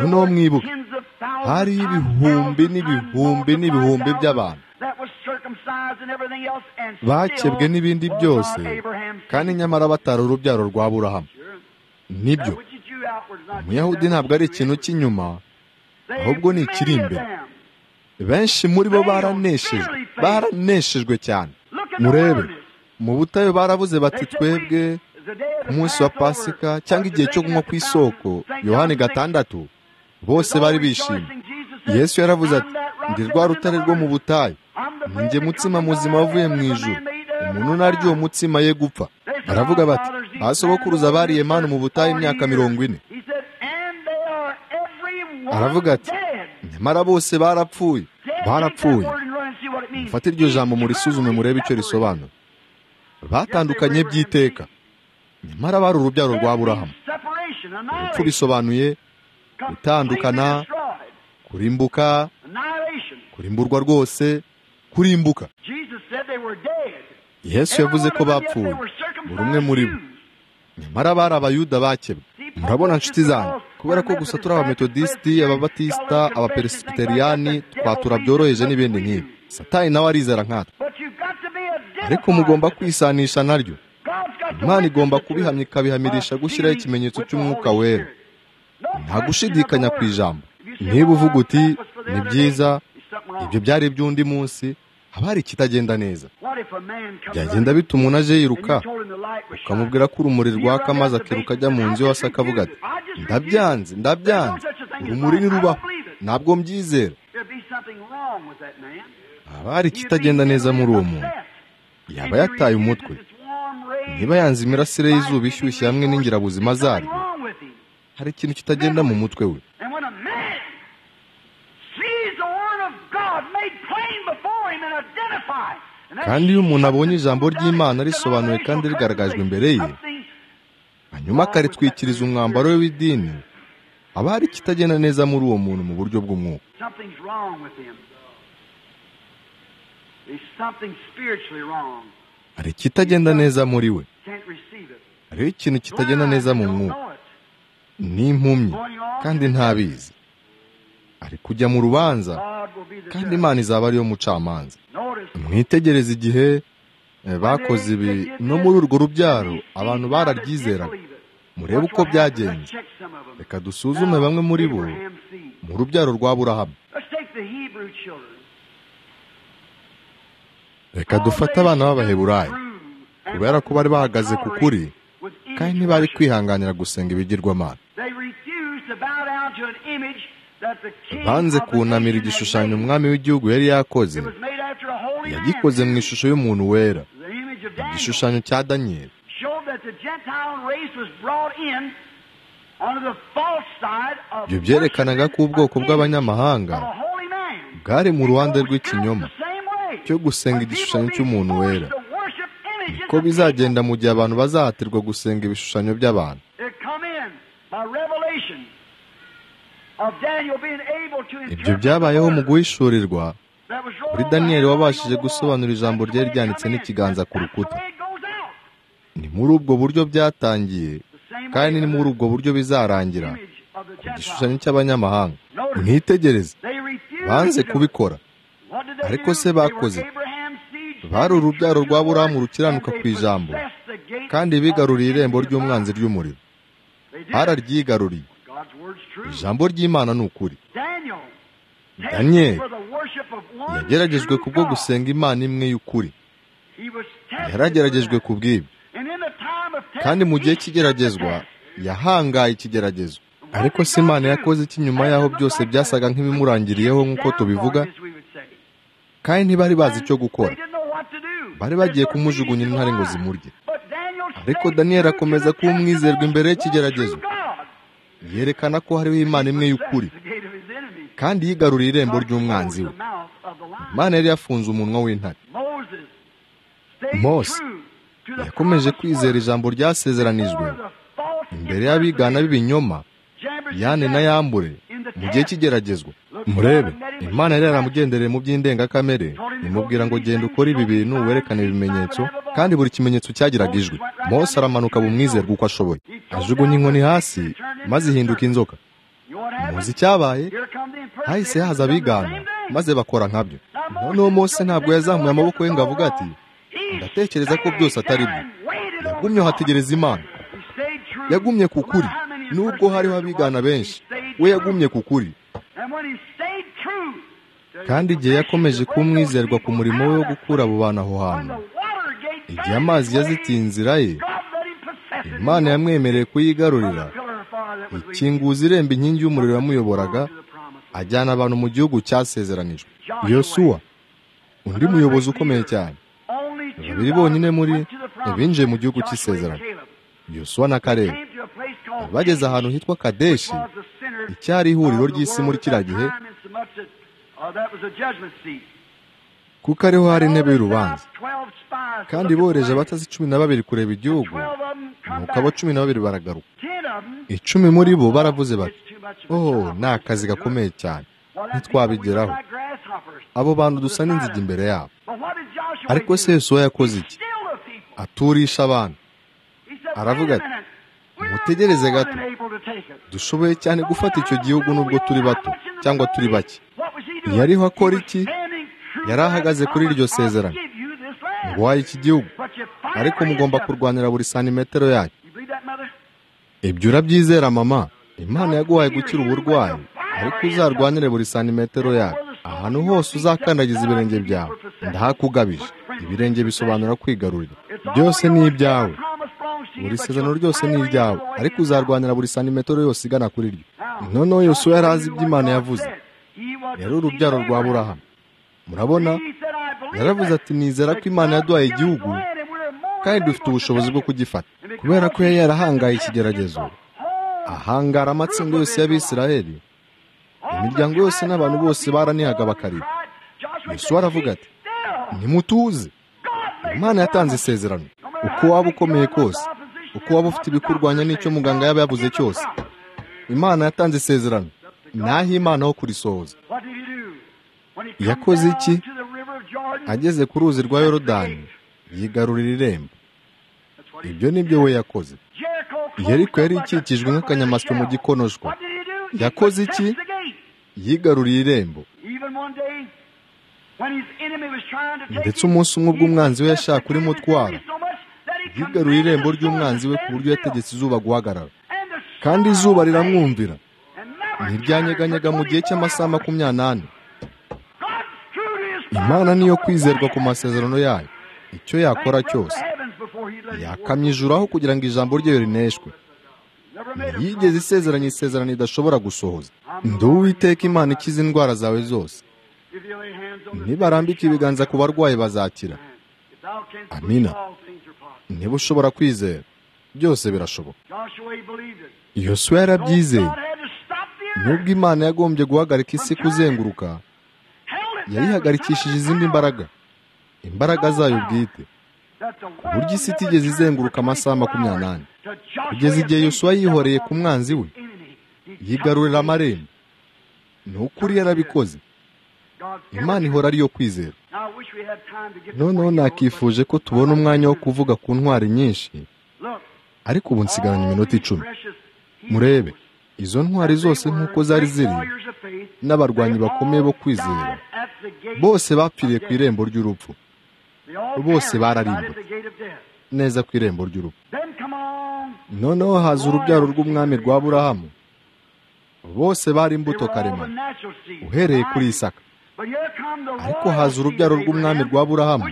A: noneho mwibuke hariho ibihumbi n'ibihumbi n'ibihumbi by'abantu bakebwe n'ibindi byose kandi nyamara batari urubyaro rwa burahamu nibyo umuyahudi ntabwo ari ikintu cy'inyuma ahubwo ni ikiri imbere benshi muri bo baraneshejwe baraneshejwe cyane murebe mu butayu barabuze bati twebwe ku munsi wa pasika cyangwa igihe cyo kunywa ku isoko yohani gatandatu bose bari bishimye yesu yaravuze ati ndi rwa rutare rwo mu butayu njye mutsima muzima wavuye mu ijuru umuntu naryo uwo mutsima ye gupfa baravuga bati basogokuruza bariye manu mu butayu imyaka mirongo ine aravuga ati nyamara bose barapfuye barapfuye mufate iryo jambo murisuzume murebe icyo risobanura batandukanye by'iteka nyamara bari urubyaro rwa burahamu urupfu bisobanuye gutandukana kurimbuka kurimburwa rwose kurimbuka yesu yavuze ko bapfuye buri umwe muri bo nyamara bari abayuda bakebwe murabona nshuti zanyu kubera ko gusa turi abametodisiti ababatisita abaperesipitariyani twatura byoroheje n'ibindi nk'ibi satani nawe arizera nkatwe ariko mugomba kwisanisha naryo imana igomba kubihamya ikabihamirisha gushyiraho ikimenyetso cy'umwuka wera nta gushidikanya ku ijambo niba uvuga uti ni byiza ibyo byari iby'undi munsi haba hari ikitagenda neza byagenda bituma umuntu aje yiruka ukamubwira ko urumuri rwaka maze akiruka ajya mu nzu yose akavuga ati ndabyanze ndabyanze urumuri ntirubaho ntabwo mbyizera haba hari ikitagenda neza muri uwo muntu yaba yataye umutwe niba yanze imirasire y'izuba ishyushye hamwe n'ingirabuzima zaryo hari ikintu kitagenda mu mutwe we kandi iyo umuntu abonye ijambo ry'imana risobanuwe kandi rigaragajwe imbere ye hanyuma akaritwikiriza umwambaro we w'idini haba hari ikitagenda neza muri uwo muntu mu buryo bw'umwuka hari ikitagenda neza muri we hariho ikintu kitagenda neza mu mwuka ni impumyi kandi ntabizi ari kujya mu rubanza kandi imana izaba ariyo mucamanza mwitegereze igihe bakoze ibi no muri urwo rubyaro abantu bararyizeraga murebe uko byagenze reka dusuzume bamwe muri bo mu rubyaro rwa burahamu reka dufate abana b'abaheburayi kubera ko bari bahagaze ku kuri kandi ntibari kwihanganira gusenga ibigirwamana banze kunamira igishushanyo umwami w'igihugu yari yakoze yagikoze mu ishusho y'umuntu wera igishushanyo cya daniyeli ibyo byerekanaga ko ubwoko bw'abanyamahanga bwari mu ruhande rw'ikinyoma cyo gusenga igishushanyo cy'umuntu wera niko bizagenda mu gihe abantu bazahatirwa gusenga ibishushanyo by'abantu ibyo byabayeho mu guhishurirwa kuri daniyeli wabashije gusobanura ijambo ryari ryanditse n'ikiganza ku rukuta ni muri ubwo buryo byatangiye kandi ni muri ubwo buryo bizarangira ku gishushanyo cy'abanyamahanga mwitegereze banze kubikora ariko se bakoze bari urubyaro rwa burahamu rukiranuka ku ijambo kandi bigaruriye irembo ry'umwanzi ry'umuriro bararyigaruriye ijambo ry'imana ni ukuri daniyeli yageragejwe kubwo gusenga imana imwe y'ukuri yarageragejwe ku bw'ibi kandi mu gihe cy'igeragezwa yahangaye ikigeragezo ariko se imana yakoze iki nyuma y'aho byose byasaga nk'ibimurangiriyeho nk'uko tubivuga kandi ntibari bazi icyo gukora bari bagiye kumujugunya intare ngo zimurye ariko daniyeli akomeza kuba umwizerwa imbere y'ikigeragezo yerekana ko hariho imana imwe y'ukuri kandi yigaruriye irembo ry'umwanzi we imana yari yafunze umunwa w'intare mose yakomeje kwizera ijambo ryasezeranijwe imbere y'abigana b'ibinyoma yane na yambure mu gihe cy'igeragezwa murebe imana yari yaramugendereye mu by'indengakamere imubwira ngo genda ukore ibi bintu werekane ibimenyetso kandi buri kimenyetso cyagiraga ijwi mose aramanuka bumwizerwa uko ashoboye ajugunya inkoni hasi maze ihinduka inzoka muzi icyabaye hahise haza abigana maze bakora nkabyo noneho mose ntabwo yazamuye amaboko ye ngo avuga ati ndatekereza ko byose atari byo yagumyeho ategereza imana yagumye ku kuri nubwo hariho abigana benshi we yagumye ku kuri kandi igihe yakomeje kuba umwizerwa ku murimo we wo gukura abo bantu aho hantu igihe amazi yazitiye inzira ye imana yamwemereye kuyigarurira ikinguza irembo inkingi y'umuriro yamuyoboraga ajyana abantu mu gihugu cyasezeranijwe yosuwa undi muyobozi ukomeye cyane babiri bonyine muri binjiye mu gihugu cy'isezerano yosuwa na karere bageze ahantu hitwa kadeshi icyari ihuriro ry'isi muri kiriya gihe kuko ariho hari intebe y'urubanza kandi bohereje abatazi cumi na babiri kureba igihugu nuko abo cumi na babiri baragaruka icumi muri bo baravuze bati oh ni akazi gakomeye cyane ntitwabigeraho abo bantu dusa n'inzige imbere yabo ariko se Yosuwa yakoze iki aturisha abantu aravuga ati mutegereze gato dushoboye cyane gufata icyo gihugu nubwo turi bato cyangwa turi bake yariho akora iki yari ahagaze kuri iryo sezerano ngo wahe iki gihugu ariko mugomba kurwanira buri santimetero yacyo ibyo urabyizera mama imana yaguhaye gukira uburwayi ariko uzarwanire buri santimetero yacyo ahantu hose uzakandagiza ibirenge byawe ndahakugabije ibirenge bisobanura kwigarurira byose ni ibyawe buri sezerano ryose ni iryawe ariko uzarwanira buri santimetero yose igana kuri ryo noneho yosuwa yari azi ibyo imana yavuze yari urubyaro rwa burahamu murabona yaravuze ati nizera ko imana yaduhaye igihugu kandi dufite ubushobozi bwo kugifata kubera ko yari yarahangaye ikigeragezo ahangara amatsinda yose y'abisiraheli imiryango yose n'abantu bose baranihaga bakarira yosuwa aravuga ati ntimutuze imana yatanze isezerano uko waba ukomeye kose uko waba ufite ibikurwanya n'icyo muganga yaba yabuze cyose imana yatanze isezerano naho imana ho kurisohoza yakoze iki ageze ku ruzi rwa yorodani yigarurira irembo ibyo ni byo we yakoze yeriko yari ikikijwe nk'akanyamasyo mu gikonoshwa yakoze iki yigaruriye irembo ndetse umunsi umwe ubwo umwanzi we yashaka urimutwara yigaruriye irembo ry'umwanzi we ku buryo yategetse izuba guhagarara kandi izuba riramwumvira ntiryanyeganyega mu gihe cy'amasaha makumyabiri imana niyo kwizerwa ku masezerano yayo icyo yakora cyose yakamye ijuru aho kugira ngo ijambo ryayo rineshwe ntiyigeze isezeranya isezerano idashobora gusohoza nduwiteka imana ikiza indwara zawe zose nibarambika ibiganza ku barwayi bazakira amina niba ushobora kwizera byose birashoboka yosuwa yarabyizeye nubwo imana yagombye guhagarika isi kuzenguruka yayihagarikishije izindi mbaraga imbaraga zayo bwite ku buryo isi itigeze izenguruka amasaha makumyabiri n'ane kugeza igihe yosuwa yihoreye ku mwanzi we yigarurira amarembo ni ukuri yarabikoze imana ihora ariyo kwizera noneho nakifuje ko tubona umwanya wo kuvuga ku ntwari nyinshi ariko ubu nsigaranye iminota icumi murebe izo ntwari zose nk'uko zari ziri n'abarwanyi bakomeye bo kwizera bose bapfiriye ku irembo ry'urupfu bose bararimbuwe neza ku irembo ry'urupfu noneho haza urubyaro rw'umwami rwa burahamu bose bari imbuto karemano uhereye kuri isaka ariko haza urubyaro rw'umwami rwa burahamu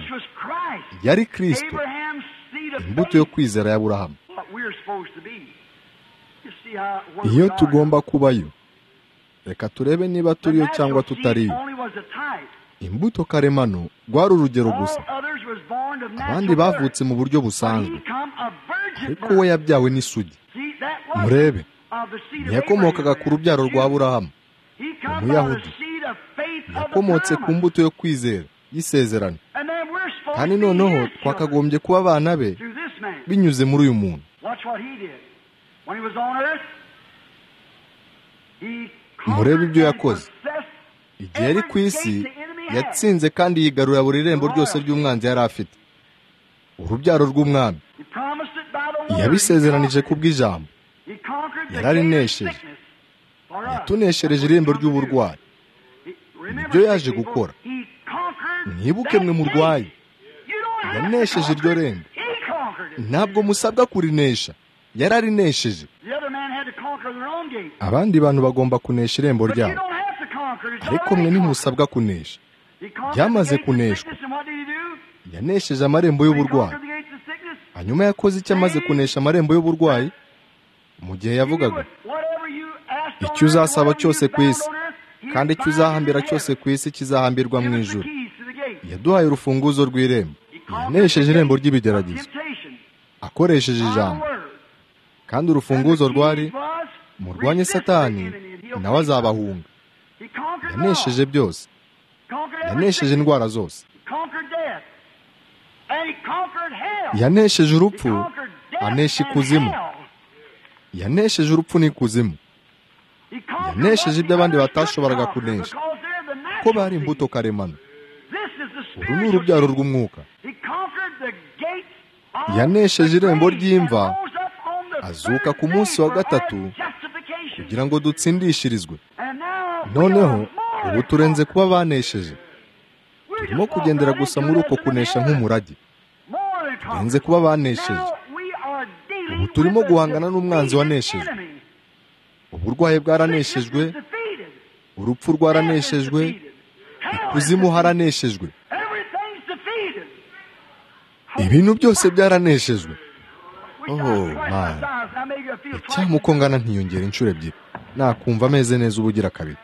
A: yari kirisito imbuto yo kwizera ya burahamu iyo tugomba kubayo reka turebe niba turiyo cyangwa tutariyo imbuto karemano rwari urugero gusa abandi bavutse mu buryo busanzwe ariko we yabyawe n'isugi murebe ntiyakomokaga ku rubyaro rwa burahamu umuyahudi yakomotse ku mbuto yo kwizera y'isezerano kandi noneho twakagombye kuba abana be binyuze muri uyu muntu murebe ibyo yakoze igihe ari ku isi yatsinze kandi yigarurira buri rembo ryose ry'umwanzi yari afite urubyaro rw'umwami yabisezeranije ku bw'ijambo yararinesheje yatuneshereje irembo ry'uburwayi nibyo yaje gukora mwibuke mwe murwaye yanesheje iryo rembo ntabwo musabwa kurinesha yararinesheje abandi bantu bagomba kunesha irembo ryabo ariko mwe ntimusabwa kunesha ryamaze kuneshwa yanesheje amarembo y'uburwayi hanyuma yakoze icyo amaze kunesha amarembo y'uburwayi mu gihe yavugaga icyo uzasaba cyose ku isi kandi icyo uzahambira cyose ku isi kizahambirwa mu ijoro yaduhaye urufunguzo rw'irembo yanesheje irembo ry'ibigeragezo akoresheje ijambo kandi urufunguzo rwari murwanye satani nawe azabahunga yanesheje byose yanesheje indwara zose yanesheje urupfu anesha ikuzimu yanesheje urupfu n'ikuzimu yanesheje ibyo abandi batashoboraga kunesha ko bari imbuto karemano uru ni urubyaro rw'umwuka yanesheje irembo ry'imva azuka ku munsi wa gatatu kugira ngo dutsindishirizwe noneho ubu turenze kuba banesheje turimo kugendera gusa muri uko kunesha nk'umurage turenze kuba banesheje ubu turimo guhangana n'umwanzi wanesheje uburwayi bwaraneshejwe urupfu rwaraneshejwe ikuzimu haraneshejwe ibintu byose byaraneshejwe oh man icyamukongana ntiyongera inshuro ebyiri nakumva ameze neza uba ugira kabiri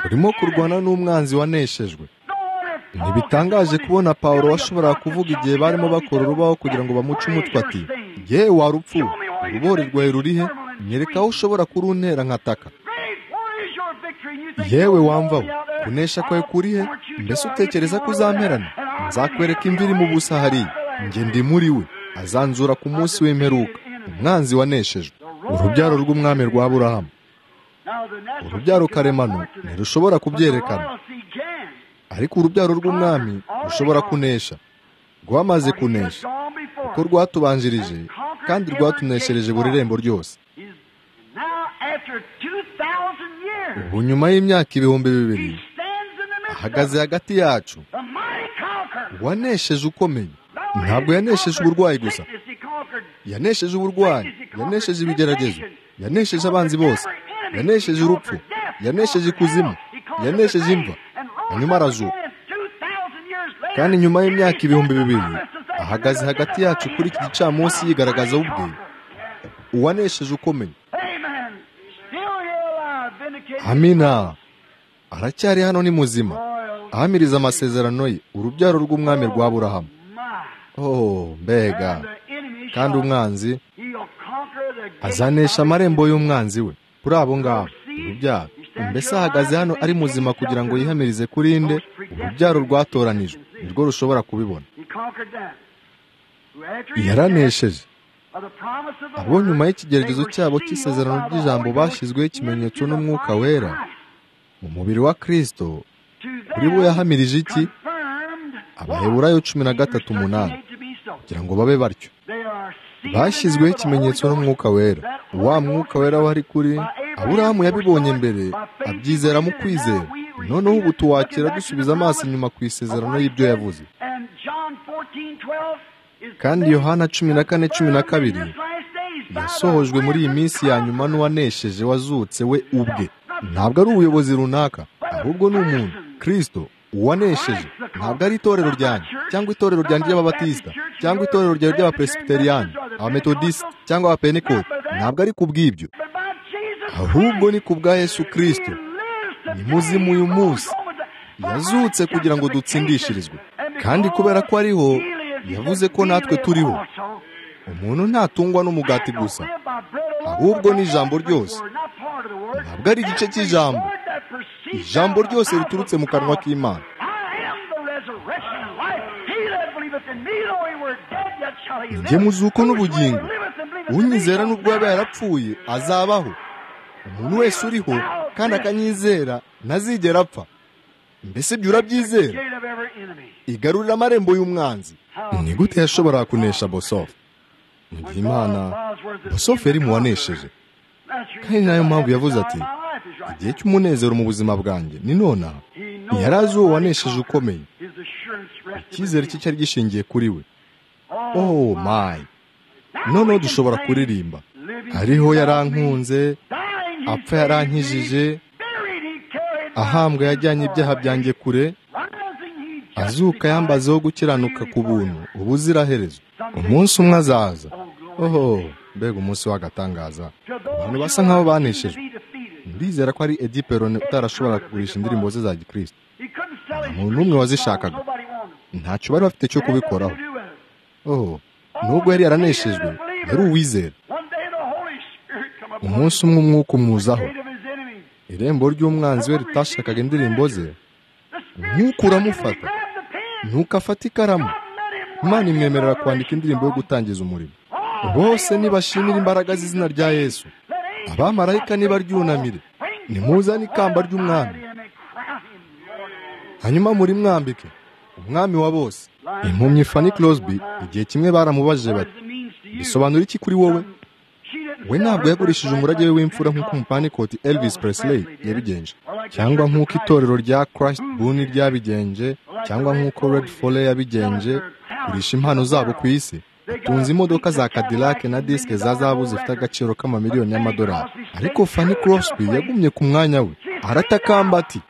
A: urimo kurwana n'umwanzi waneshejwe ntibitangaje kubona pawulo washoboraga kuvuga igihe barimo bakora urubaho kugira ngo bamuce umutwe ati ye warupfu urubore rwawe rurihe nyereka aho ushobora kuruntera nkataka yewe wamvaho kunesha kwawe kurihe mbese utekereza ko uzamperana nzakwereka imviri mu busa hariya njye ndi muri we azanzura ku munsi w'imperuka umwanzi waneshejwe urubyaro rw'umwami rwa burahamu urubyaro karemano ntirushobora kubyerekana ariko urubyaro rw'umwami rushobora kunesha rwamaze kunesha kuko rwatubanjirije kandi rwatuneshereje buri rembo ryose ubu nyuma y'imyaka ibihumbi bibiri ahagaze hagati yacu uwanesheje ukomeye ntabwo yanesheje uburwayi gusa yanesheje uburwayi yanesheje ibigeragezo yanesheje abanzi bose yanesheje urupfu yanesheje ikuzimu yanesheje imva hanyuma arazuka kandi nyuma y'imyaka ibihumbi bibiri ahagaze hagati yacu kuri iki gicamunsi yigaragaza ubwe uwanesheje ukomeye amina aracyari hano ni muzima ahamiriza amasezerano ye urubyaro rw'umwami rwa burahamu oh mbega kandi umwanzi azanesha amarembo y'umwanzi we kuri abo ngabo urubyaro mbese ahagaze hano ari muzima kugira ngo yihamirize kuri inde urubyaro rwatoranijwe nirwo rushobora kubibona yaranesheje abo nyuma y'ikigeragezo cyabo cy'isezerano ry'ijambo bashyizweho ikimenyetso n'umwuka wera mu mubiri wa kirisito kuri bo yahamirije iki abaheburayo cumi na gatatu umunani kugira ngo babe batyo bashyizweho ikimenyetso n'umwuka wera wa mwuka wera wari kuri aburahamu yabibonye mbere abyizera mu kwizera noneho ubu tuwakira dusubiza amaso inyuma ku isezerano y'ibyo yavuze kandi yohana cumi na kane cumi na kabiri yasohojwe muri iyi minsi ya nyuma n'uwanesheje wazutse we ubwe ntabwo ari ubuyobozi runaka ahubwo ni umuntu kirisito uwanesheje ntabwo ari itorero ryanjye cyangwa itorero ryanjye ry'ababatisita cyangwa itorero ryanjye ry'abapresiteriyani abametodisite cyangwa abapenikote ntabwo ari ku bw'ibyo ahubwo ni ku bwa yesu kirisito ni muzimu uyu munsi yazutse kugira ngo dutsindishirizwe kandi kubera ko ariho yavuze ko natwe turiho umuntu ntatungwa n'umugati gusa ahubwo n'ijambo ryose ntabwo ari igice cy'ijambo ijambo ryose riturutse mu kanwa k'imana njye muzuko n'ubugingo unyizera n'ubwo yaba yarapfuye azabaho umuntu wese uriho kandi akanyizera ntazigera apfa mbese ibyo urabyizera igarurira amarembo y'umwanzi ni gute yashobora kunesha bosofu mu gihe imana bosofu yari mu wanesheje kandi nayo mpamvu yavuze ati igihe cy'umunezero mu buzima bwanjye ni nonaha yari azi uwo wanesheje ukomeye icyizere cye cyari gishingiye kuri we oh mayi noneho dushobora kuririmba ariho yarankunze apfa yarankijije ahambwa yajyanye ibyaha byanjye kure azuka yambazeho gukiranuka ku buntu ubuziraherezo umunsi umwe azaza oho mbega umunsi w'agatangaza abantu basa nk'aho baneshejwe ndizera ko ari edi perone utarashobora kugurisha indirimbo ze za gikirisito nta muntu n'umwe wazishakaga ntacyo bari bafite cyo kubikoraho oho nubwo yari yaraneshejwe yari uwizera umunsi umwe umwuka umwuzaho irembo ry'umwanzi we ritashakaga indirimbo ze umwuka uramufata ntukafate ikaramu imana imwemerera kwandika indirimbo yo gutangiza umurimo bose nibashimira imbaraga z'izina rya yesu abamarayika nibaryunamire nimuzane ikamba ry'umwami hanyuma muri mwambike umwami wa bose impumyi Fanny Crosby igihe kimwe baramubajije bati bisobanura iki kuri wowe we ntabwo yagurishije umurage we w'imfura nk'uko umupanikoti Elvis Presley yabigenje cyangwa nk'uko itorero rya Christ Buni ryabigenje cyangwa nk'uko Red Foley yabigenje kurisha impano zabo ku isi utunze imodoka za Cadillac na disike za zahabu zifite agaciro k'amamiliyoni y'amadolari ariko Fanny Crosby yagumye ku mwanya we aratakamba ati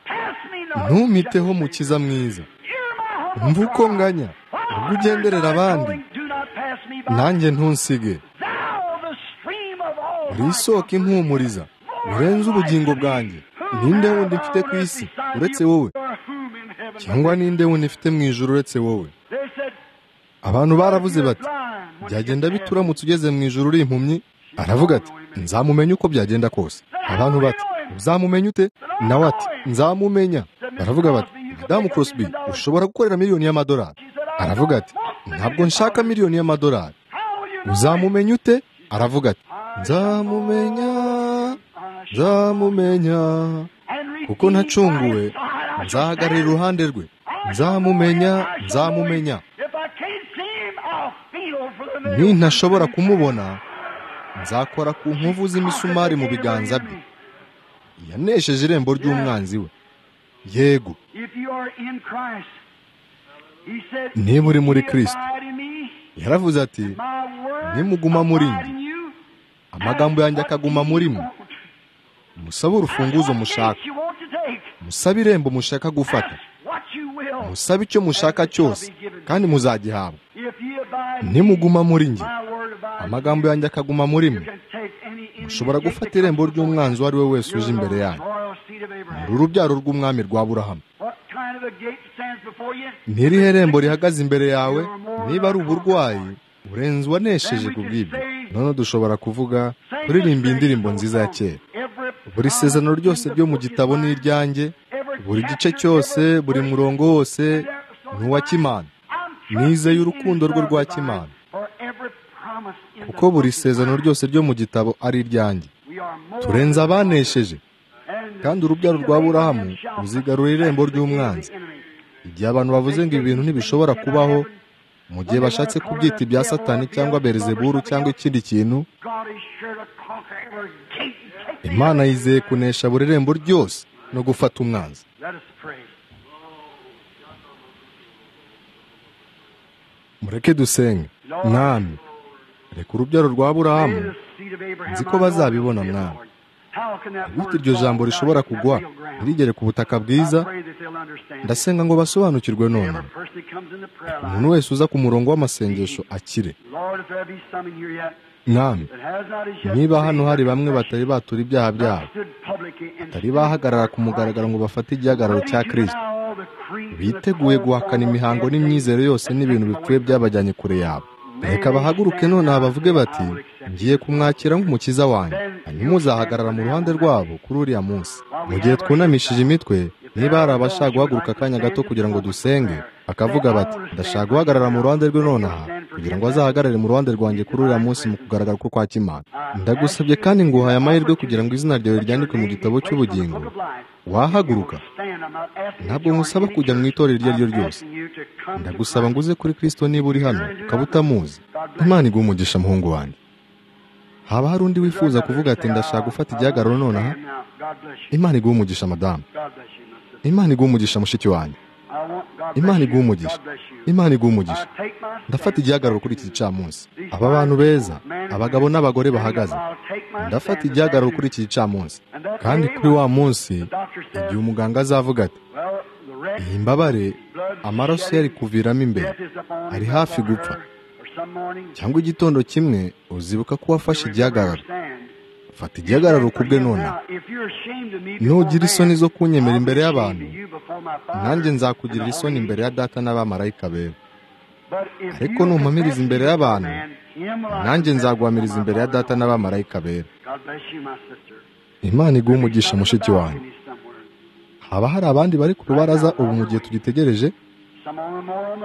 A: ntumiteho mukiza mwiza mva uko nganya ubwo ugenderera abandi nanjye ntunsige uri isoko impumuriza urenze ubugingo bwanjye ninde wundi mfite ku isi uretse wowe cyangwa ninde wundi mfite mu ijoro uretse wowe abantu baravuze bati byagenda bite uramutse ugeze mu ijoro uri impumyi aravuga ati nzamumenya uko byagenda kose abantu bati uzamumenya ute nawe ati nzamumenya baravuga bati madamu Crosby ushobora gukorera miliyoni y'amadolari aravuga ati ntabwo nshaka miliyoni y'amadolari uzamumenya ute aravuga ati nzamumenya nzamumenya kuko nacunguwe nzahagarara iruhande rwe nzamumenya nzamumenya nintashobora kumubona nzakora ku nkovu z'imisumari mu biganza bye yanesheje irembo ry'umwanzi we yego niba uri muri kirisito yaravuze ati nimuguma muri njye amagambo yanjye akaguma muri mwe musabe urufunguzo mushaka musabe irembo mushaka gufata musabe icyo mushaka cyose kandi muzagihabwa nimuguma muri njye amagambo yanjye akaguma muri mwe mushobora gufata irembo ry'umwanzi uwo ari we wese uje imbere yanyu muri urubyaro rw'umwami rwa burahamu n'irihe rembo rihagaze imbere yawe niba ari uburwayi urenze uwanesheje ku bw'ibyo noneho dushobora kuvuga kuririmba indirimbo nziza ya kera buri sezerano ryose ryo mu gitabo ni iryanjye buri gice cyose buri murongo wose ni uwa kimana nizeye urukundo rwe rwa kimana kuko buri sezerano ryose ryo mu gitabo ari iryanjye turenze abanesheje kandi urubyaro rwa burahamu ruzigarura irembo ry'umwanzi igihe abantu bavuze ngo ibi bintu ntibishobora kubaho mu gihe bashatse kubyita ibya satani cyangwa berezeburu cyangwa ikindi kintu imana yizeye kunesha buri rembo ryose no gufata umwanzi mureke dusenge mwami reka urubyaro rwa burahamu nzi ko bazabibona mwami bityo iryo jambo rishobora kugwa ntirigere ku butaka bwiza ndasenga ngo basobanukirwe none umuntu wese uza ku murongo w'amasengesho akire mwami niba hano hari bamwe batari batura ibyaha byabo batari bahagarara ku mugaragaro ngo bafate igihagararo cya kirisito biteguye guhakana imihango n'imyizere yose n'ibintu bipfuye byabajyanye kure yabo reka bahaguruke nonaha bavuge bati ngiye kumwakira nk'umukiza wanjye hanyuma uzahagarara mu ruhande rwabo kuri uriya munsi mu gihe twunamishije imitwe niba hari abashaka guhaguruka akanya gato kugira ngo dusenge bakavuga bati ndashaka guhagarara mu ruhande rwe nonaha kugira ngo azahagarare mu ruhande rwanjye kuri uriya munsi mu kugaragara ko kwa kimana ndagusabye kandi nguhaye amahirwe kugira ngo izina ryawe ryandikwe mu gitabo cy'ubugingo wahaguruka ntabwo nkusaba kujya mu itorero iryo ari ryo ryose ndagusaba ngo uze kuri kirisito niba uri hano ukaba utamuzi imana iguha umugisha muhungu wanjye haba hari undi wifuza kuvuga ati ndashaka gufata igihagararo nonaha imana iguha umugisha madamu imana iguha umugisha mushiki wanjye imana iguha umugisha imana iguha umugisha ndafata igihagararo kuri iki gicamunsi aba bantu beza abagabo n'abagore bahagaze ndafata igihagararo kuri iki gicamunsi kandi kuri wa munsi igihe umuganga azavuga ati iyi mbabare amaraso yari kuviramo imbere ari hafi gupfa cyangwa igitondo kimwe uzibuka ko wafashe igihagararo fata igihagararo ku bwe nonaha nugira isoni zo kunyemera imbere y'abantu nanjye nzakugirira isoni imbere ya data n'abamarayika bera ariko numpamiriza imbere y'abantu nanjye nzaguhamiriza imbere ya data n'abamarayika bera imana iguha umugisha mushiki wanjye haba hari abandi bari ku rubaraza ubu mu gihe tugitegereje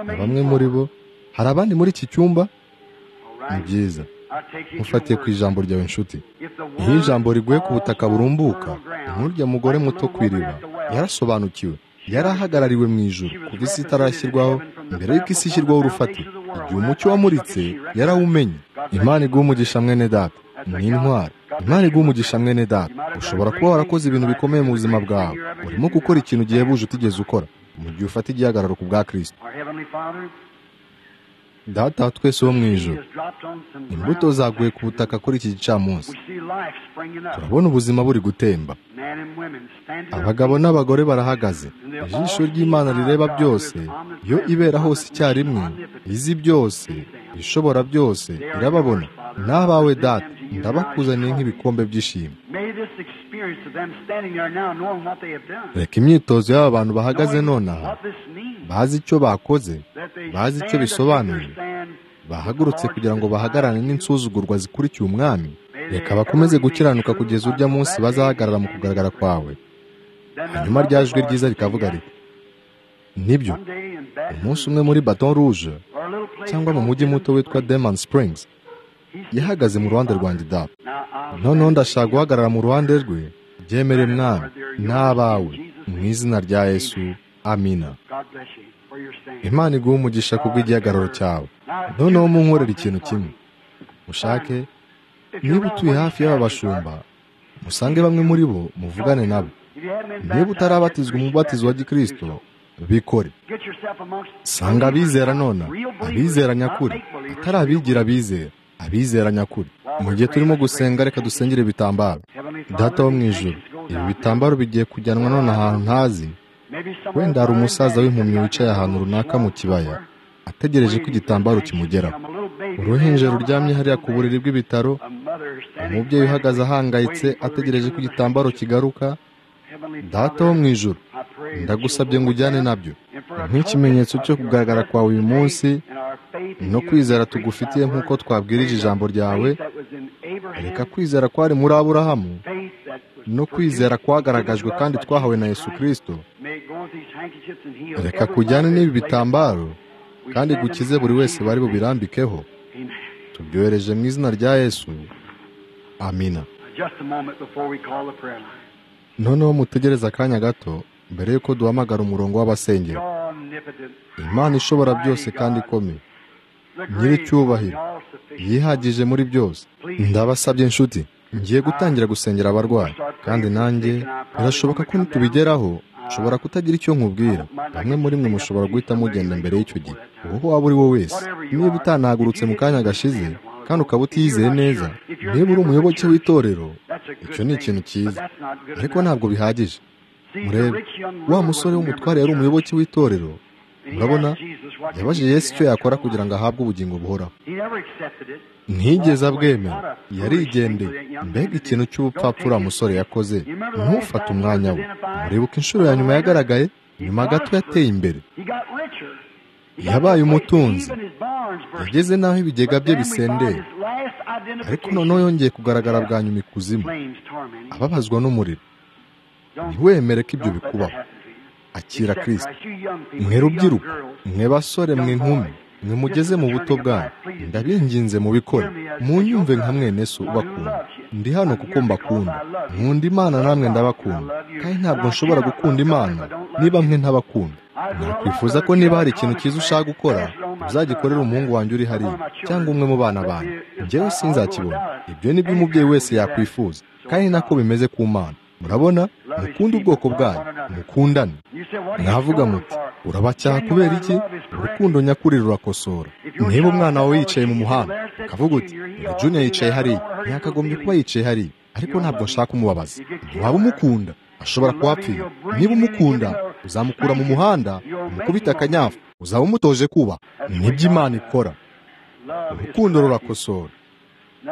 A: na bamwe muri bo hari abandi muri iki cyumba ni byiza mufatiye ku ijambo ryawe inshuti iyo ijambo riguye ku butaka burumbuka nkurya mugore muto ku iriba yarasobanukiwe yari ahagarariwe mu ijoro kuko isi itarashyirwaho mbere y'uko isi ishyirwaho urufatiro igihe umucyo wamuritse yarawumenye imana iguha umugisha mwene data ni intwari imana iguha umugisha mwene data ushobora kuba warakoze ibintu bikomeye mu buzima bwawe urimo gukora ikintu gihebuje utigeze ukora mu gihe ufata igihagararo ku bwa kirisito data twese wo mu ijoro imbuto zaguye ku butaka kuri iki gicamunsi turabona ubuzima buri gutemba abagabo n'abagore barahagaze ijisho ry'imana rireba byose iyo ibera hose icyarimwe izi byose ishobora byose irababona n'abawe data ndabakuzaniye nk'ibikombe by'ishimwe reka imyitozo y'aba bantu bahagaze nonaha bazi icyo bakoze bazi icyo bisobanuye bahagurutse kugira ngo bahagarane n'insuzugurwa zikurikiye umwami reka bakomeze gukiranuka kugeza urya munsi bazahagarara mu kugaragara kwawe hanyuma rya jwi ryiza rikavuga riti nibyo umunsi umwe muri baton rouge cyangwa mu mujyi muto witwa demon springs yahagaze mu ruhande rwanjye data noneho ndashaka guhagarara mu ruhande rwe byemere mwami n'abawe mu izina rya yesu amina imana iguha umugisha ku bw'igihagararo cyawe noneho munkorera ikintu kimwe mushake niba utuye hafi y'aba bashumba musange bamwe muri bo muvugane nabo niba utarabatizwa umubatizo wa gikirisito bikore sanga abizera nona abizera nyakuri atari abigira abizera abizera nyakuri mu gihe turimo gusenga reka dusengere ibitambaro data wo mu ijoro ibi bitambaro bigiye kujyanwa none ahantu ntazi wenda hari umusaza w'impumyi wicaye ahantu runaka mu kibaya ategereje ko igitambaro kimugeraho uruhinja ruryamye hariya ku buriri bw'ibitaro umubyeyi uhagaze ahangayitse ategereje ko igitambaro kigaruka data wo mu ijoro ndagusabye ngo ujyane nabyo nk'ikimenyetso cyo kugaragara kwawe uyu munsi no kwizera tugufitiye nk'uko twabwirije ijambo ryawe reka kwizera kwari muri aburahamu no kwizera kwagaragajwe kandi twahawe na yesu kirisito reka kujyane n'ibi bitambaro kandi gukize buri wese bari bubirambikeho tubyohereje mu izina rya yesu amina noneho mutegereze akanya gato mbere y'uko duhamagara umurongo w'abasengero imana ishobora byose kandi ikomeye nyir'icyubahiro yihagije muri byose ndabasabye inshuti ngiye gutangira gusengera abarwayi kandi nanjye birashoboka ko nitubigeraho nshobora kutagira icyo nkubwira bamwe muri mwe mushobora guhita mugenda mbere y'icyo gihe uwo waba uri we wese niba utanahagurutse mu kanya gashize kandi ukaba utiyizeye neza niba uri umuyoboke w'itorero icyo ni ikintu cyiza ariko ntabwo bihagije murebe wa musore w'umutware yari umuyoboke w'itorero murabona yabajije Yesu icyo yakora kugira ngo ahabwe ubugingo buhoraho ntigeze abwemera yarigendeye mbega ikintu cy'ubupfapfura musore yakoze ntufate umwanya we muribuka inshuro ya nyuma yagaragaye nyuma gato yateye imbere yabaye umutunzi yageze n'aho ibigega bye bisendera ariko noneho yongeye kugaragara bwa nyuma ikuzimu ababazwa n'umuriro ntiwemere ko ibyo bikubaho akira kirisita mwe rubyiruko mwe basore mwe nkumi mwe mugeze mu buto bwanyu ndabinginze mu bikore munyumve nka mwene so ubakunda ndi hano kuko mbakunda nkunda imana namwe ndabakunda kandi ntabwo nshobora gukunda imana niba mwe ntabakunda nakwifuza ko niba hari ikintu cyiza ushaka gukora uzagikorera umuhungu wanjye uri hariya cyangwa umwe mu bana banyu njyewe sinzakibona ibyo ni byo umubyeyi wese yakwifuza kandi nako bimeze ku mana murabona mukunde ubwoko bwayo mukundane mwavuga muti urabacyaha kubera iki urukundo nyakuri rurakosora niba umwana wawe yicaye mu muhanda ukavuga uti juniya yicaye hariya ntiyakagombye kuba yicaye hariya ariko ntabwo nshaka umubabaza ntiwaba umukunda ashobora kuhapfira niba umukunda uzamukura mu muhanda umukubita akanyafu uzaba umutoje kuba nibyo imana ikora urukundo rurakosora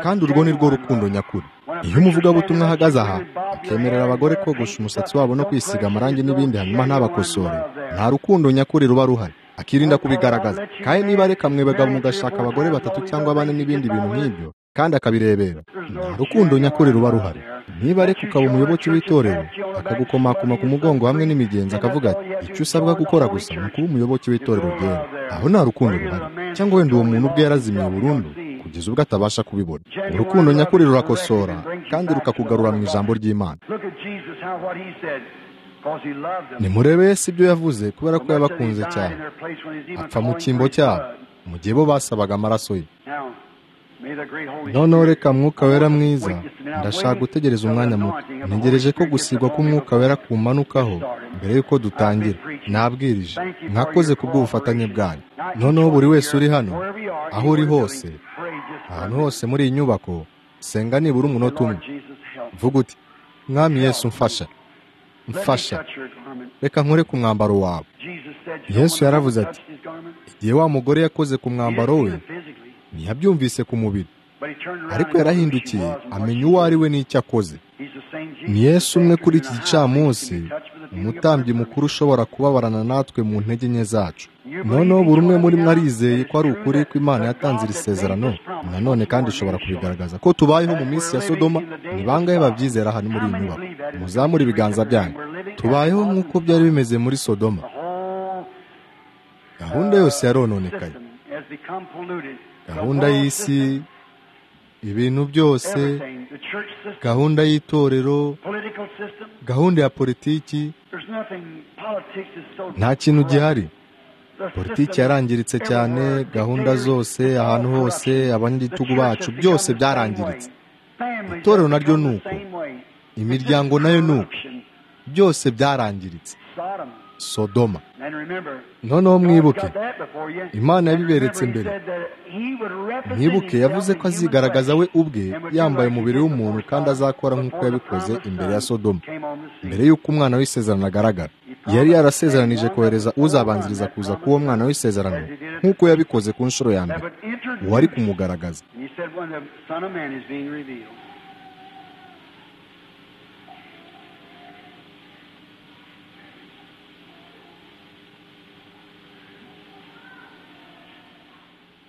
A: kandi urwo ni rwo rukundo nyakuri iyo umuvugabutumwa ahagaze aha akemerera abagore kogosha umusatsi wabo no kwisiga amarangi n'ibindi hanyuma ntabakosore nta rukundo nyakuri ruba ruhari akirinda kubigaragaza kandi niba reka mwebagabo mugashaka abagore batatu cyangwa bane n'ibindi bintu nk'ibyo kandi akabirebera nta rukundo nyakuri ruba ruhari niba ariko ukaba umuyoboke w'itorero akagukomakoma ku mugongo hamwe n'imigenzi akavuga ati icyo usabwa gukora gusa ni ukuba umuyoboke w'itorero ryewe aho nta rukundo ruhari cyangwa wenda uwo muntu ubwe yarazimiye burundu kugeza ubwo atabasha kubibona urukundo nyakuri rurakosora kandi rukakugarura mu ijambo ry'imana nimurebe Yesu ibyo yavuze kubera ko yabakunze cyane apfa mu cyimbo cyabo mu gihe bo basabaga amaraso ye noneho reka mwuka wera mwiza ndashaka gutegereza umwanya muto ntegereje ko gusigwa k'umwuka wera kumanukaho mbere y'uko dutangira nabwirije mwakoze ku bw'ubufatanye bwanyu noneho buri wese uri hano aho uri hose ahantu hose muri iyi nyubako senga nibura umunota umwe vuga uti mwami Yesu mfasha mfasha reka nkore ku mwambaro wawe yesu yaravuze ati igihe wa mugore yakoze ku mwambaro we ntiyabyumvise ku mubiri ariko yarahindukiye amenya uwo ari we n'icyo akoze ni yesu umwe kuri iki gicamunsi umutambyi mukuru ushobora kubabarana natwe mu ntege nke zacu noneho buri umwe muri mwe arizeye ko ari ukuri ko imana yatanze iri sezerano nanone kandi ishobora kubigaragaza ko tubayeho mu minsi ya sodoma ni bangahe babyizera hano muri iyi nyubako muzamure ibiganza byanyu tubayeho nk'uko byari bimeze muri sodoma gahunda yose yarononekaye gahunda y'isi ibintu byose gahunda y'itorero gahunda ya politiki nta kintu gihari politiki yarangiritse cyane gahunda zose ahantu hose abanyagitugu bacu byose byarangiritse itorero naryo ni uko imiryango nayo ni uko byose byarangiritse sodoma noneho mwibuke imana yabiberetse imbere mwibuke yavuze ko azigaragaza we ubwe yambaye umubiri w'umuntu kandi azakora nk'uko yabikoze imbere ya sodoma mbere y'uko umwana w'isezerano agaragara yari yarasezeranije kohereza uzabanziriza kuza k'uwo mwana w'isezerano nk'uko yabikoze ku nshuro ya mbere uwari kumugaragaza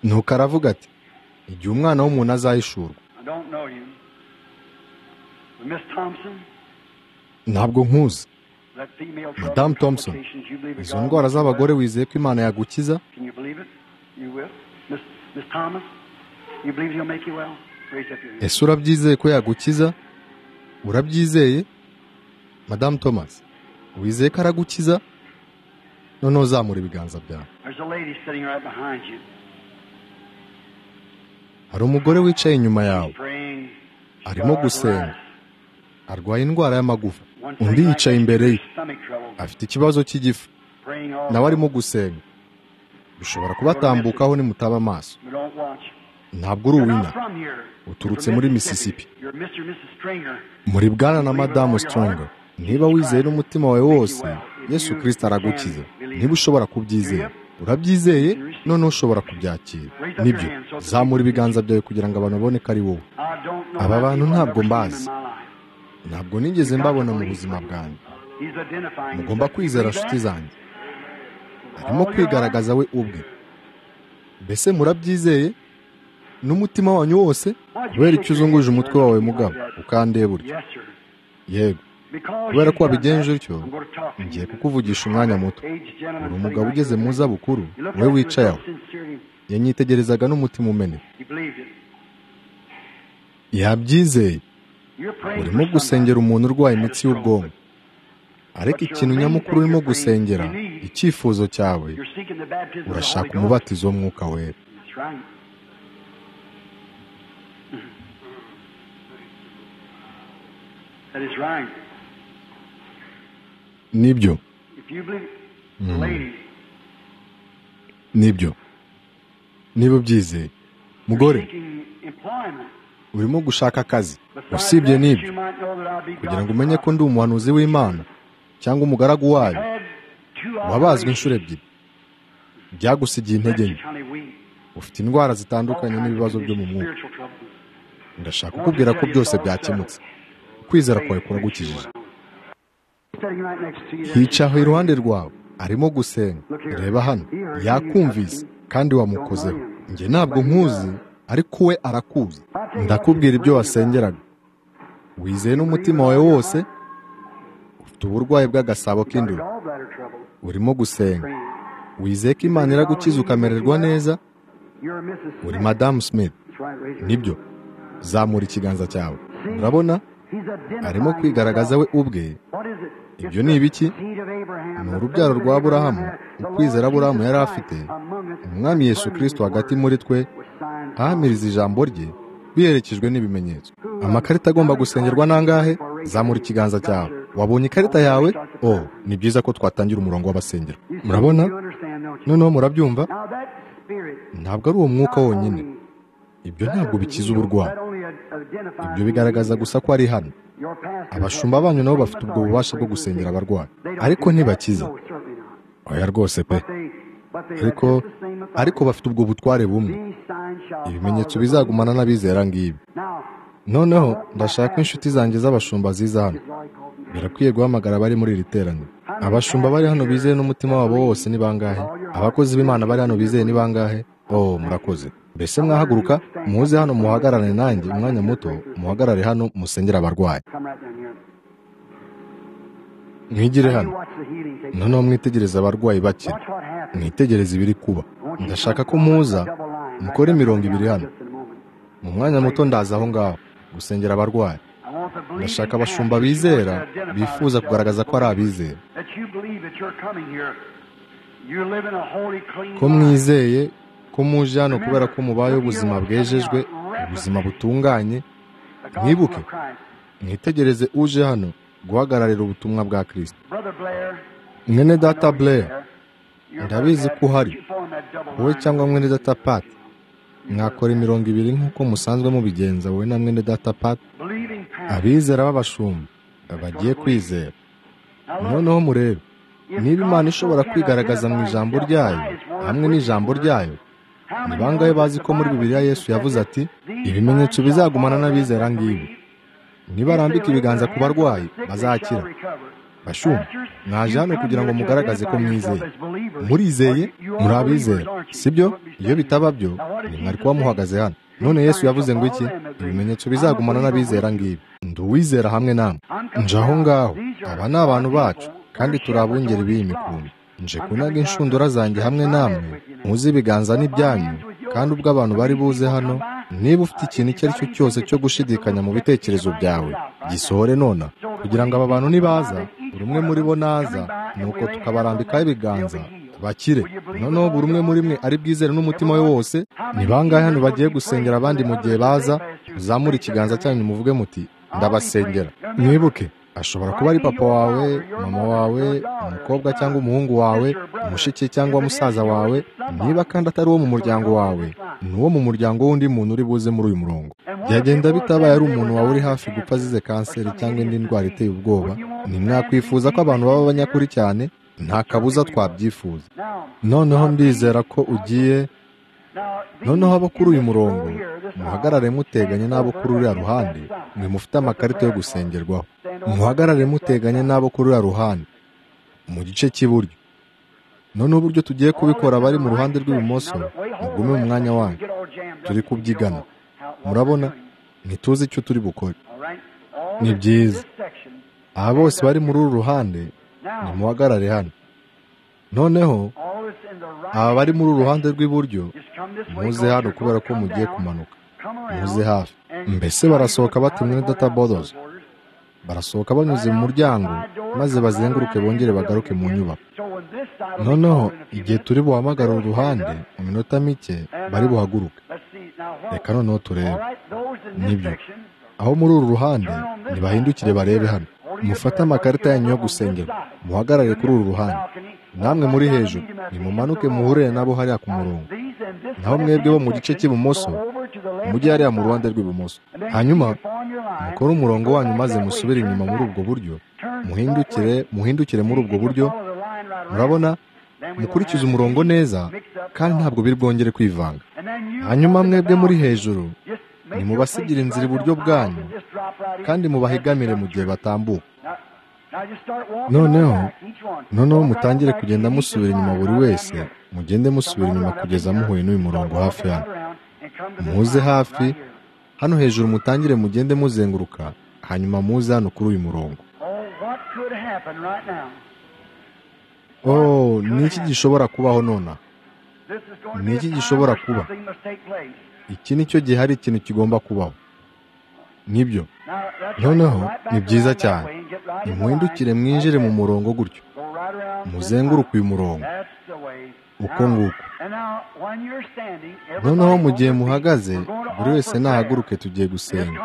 A: nuko aravuga ati igihe umwana w'umuntu azahishurwa ntabwo nkuzi madamu thompson izo ndwara z'abagore wizeye ko imana yagukiza ese urabyizeye ko yagukiza urabyizeye madamu thomas wizeye ko aragukiza noneho uzamura ibiganza byawe hari umugore wicaye inyuma yawe arimo gusenga arwaye indwara y'amagufa undi yicaye imbere ye afite ikibazo cy'igifu nawe arimo gusenga bishobora kubatambukaho nimutaba amaso ntabwo uri uwina uturutse muri misisipi muri bwana na madamu sitronga niba wizeye n'umutima wawe wose yesu kirisita aragukiza niba ushobora kubyizera urabyizeye noneho ushobora kubyakira nibyo zamura ibiganza byawe kugira ngo abantu babone ko ari wowe aba bantu ntabwo mbazi ntabwo nigeze mbabona mu buzima bwanjye mugomba kwizera inshuti zanjye arimo kwigaragaza we ubwe mbese murabyizeye n'umutima wanyu wose kubera icyo uzunguje umutwe wawe mugabo ukandeba buryo yego kubera ko wabigenje utyo ngiye kukuvugisha umwanya muto buri umugabo ugeze mu zabukuru we wicaye aho yanyitegerezaga n'umutima umene yabyizeye urimo gusengera umuntu urwaye imitsi y'ubwonko ariko ikintu nyamukuru urimo gusengera icyifuzo cyawe urashaka umubatizo w'umwuka wera nibyo nibyo niba ubyizeye mugore urimo gushaka akazi usibye n'ibyo kugira ngo umenye ko ndi umuhanuzi w'imana cyangwa umugaragu wayo wabazwe inshuro ebyiri byagusigiye intege nke ufite indwara zitandukanye n'ibibazo byo mu mwuka ndashaka kukubwira ko byose byakemutse kwizera kwawe kuragukijije hicaho iruhande rwawe arimo gusenga reba hano yakumvise kandi wamukozeho njye ntabwo nkuzi ariko we arakuzi ndakubwira ibyo wasengeraga wizeye n'umutima wawe wose ufite uburwayi bw'agasabo k'induru urimo gusenga wizeye ko imana iragukiza ukamererwa neza uri madamu smith nibyo zamura ikiganza cyawe urabona arimo kwigaragaza we ubwe ibyo ni ibiki ni urubyaro rwa burahamu ukwizera aburahamu yari afite umwami yesu kirisito hagati muri twe ahamiriza ijambo rye biherekejwe n'ibimenyetso amakarita agomba gusengerwa n'angahe zamura ikiganza cyawe wabonye ikarita yawe o ni byiza ko twatangira umurongo w'abasengero murabona noneho murabyumva ntabwo ari uwo mwuka wonyine ibyo ntabwo bikiza uburwayi ibyo bigaragaza gusa ko ari hano abashumba banyu nabo bafite ubwo bubasha bwo gusengera abarwayi ariko ntibakiza oya rwose pe ariko ariko bafite ubwo butware bumwe ibimenyetso bizagumana n'abizera ngibi noneho ndashaka inshuti zanjye z'abashumba ziza hano birakwiye guhamagara abari muri iri teraniro abashumba bari hano bizeye n'umutima wabo wose ni bangahe abakozi b'imana bari hano bizeye ni bangahe oh murakoze mbese mwahaguruka muze hano muhagarare nanjye umwanya muto muhagarare hano musengera abarwayi mwigire hano noneho mwitegereze abarwayi bakira mwitegereze ibiri kuba ndashaka ko muza mukore mirongo ibiri hano mu mwanya muto ndaza aho ngaho gusengera abarwayi ndashaka abashumba bizera bifuza kugaragaza ko ari abizera ko mwizeye ko muje hano kubera ko mubayeho ubuzima bwejejwe ubuzima butunganye mwibuke mwitegereze uje hano guhagararira ubutumwa bwa kirisita mwene data Blair ndabizi ko uhari wowe cyangwa mwene data pati mwakora imirongo ibiri nk'uko musanzwe mubigenza wowe na mwene data pati abizera b'abashumba bagiye kwizera noneho murebe niba imana ishobora kwigaragaza mu ijambo ryayo hamwe n'ijambo ryayo ni bangahe bazi ko muri bibiriya yesu yavuze ati ibimenyetso bizagumana n'abizera ngibi nibarambika ibiganza ku barwayi bazakira bashumba mwaje hano kugira ngo mugaragaze ko mwizeye murizeye muri abizera sibyo iyo bitaba byo mwari kuba muhagaze hano none yesu yavuze ngo iki ibimenyetso bizagumana n'abizera ngibi ndi uwizera hamwe namwe nje aho ngaho aba ni abantu bacu kandi turi abungeri b'iyi mikumbi nje kunaga inshundura zanjye hamwe namwe muzi ibiganza n'ibyanyu kandi ubwo abantu bari buze hano niba ufite ikintu icyo ari cyo cyose cyo gushidikanya mu bitekerezo byawe gisohore nona kugira ngo aba bantu nibaza buri umwe muri bo naza nuko tukabarambikaho ibiganza bakire noneho buri umwe muri mwe ari bwizere n'umutima we wose ni bangahe hano bagiye gusengera abandi mu gihe baza uzamure ikiganza cyanyu muvuge muti ndabasengera mwibuke ashobora kuba ari papa wawe mama wawe umukobwa cyangwa umuhungu wawe umushiki cyangwa musaza wawe niba kandi atari uwo mu muryango wawe ni uwo mu muryango w'undi muntu uri buze muri uyu murongo byagenda bitabaye ari umuntu wawe uri hafi gupfa azize kanseri cyangwa indi ndwara iteye ubwoba ntimwakwifuza ko abantu baba banyakuri cyane nta kabuza twabyifuza noneho ndizera ko ugiye noneho abo kuri uyu murongo muhagarare muteganye n'abo kuri uriya ruhande mwe mufite amakarita yo gusengerwaho muhagarare muteganye n'abo kuri uriya ruhande mu gice cy'iburyo noneho uburyo tugiye kubikora abari mu ruhande rw'ibumoso mugume mu mwanya wanyu turi kubyigana murabona ntituzi icyo turi bukore ni byiza aba bose bari muri uru ruhande nimuhagarare hano noneho aba bari muri uru ruhande rw'iburyo muze hano kubera ko mugiye kumanuka muze hafi mbese barasohoka batumwe data bodozi barasohoka banyuze mu muryango maze bazenguruke bongere bagaruke mu nyubako noneho igihe turi buhamagara uru ruhande mu minota mike bari buhaguruke reka noneho turebe nibyo aho muri uru ruhande ntibahindukire barebe hano mufate amakarita yanyu yo gusengera muhagarare kuri uru ruhande namwe muri hejuru nimumanuke muhurire nabo hariya ku murongo naho mwebwe bo mu gice cy'ibumoso mujye hariya mu ruhande rw'ibumoso hanyuma mukore umurongo wanyu maze musubire inyuma muri ubwo buryo muhindukire muhindukire muri ubwo buryo murabona mukurikize umurongo neza kandi ntabwo biri bwongere kwivanga hanyuma mwebwe muri hejuru nimubasigira inzira iburyo bwanyu kandi mubahigamire mu gihe batambuka noneho noneho mutangire kugenda musubira inyuma buri wese mugende musubira inyuma kugeza muhuye n'uyu murongo hafi hano muze hafi hano hejuru mutangire mugende muzenguruka hanyuma muze hano kuri uyu murongo oh ni iki gishobora kubaho nonaha ni iki gishobora kuba iki ni cyo gihe hari ikintu kigomba kubaho nibyo noneho ni byiza cyane nimuhindukire mwinjire mu murongo gutyo muzenguruke uyu murongo uko nguko noneho mu gihe muhagaze buri wese nahaguruke tugiye gusenga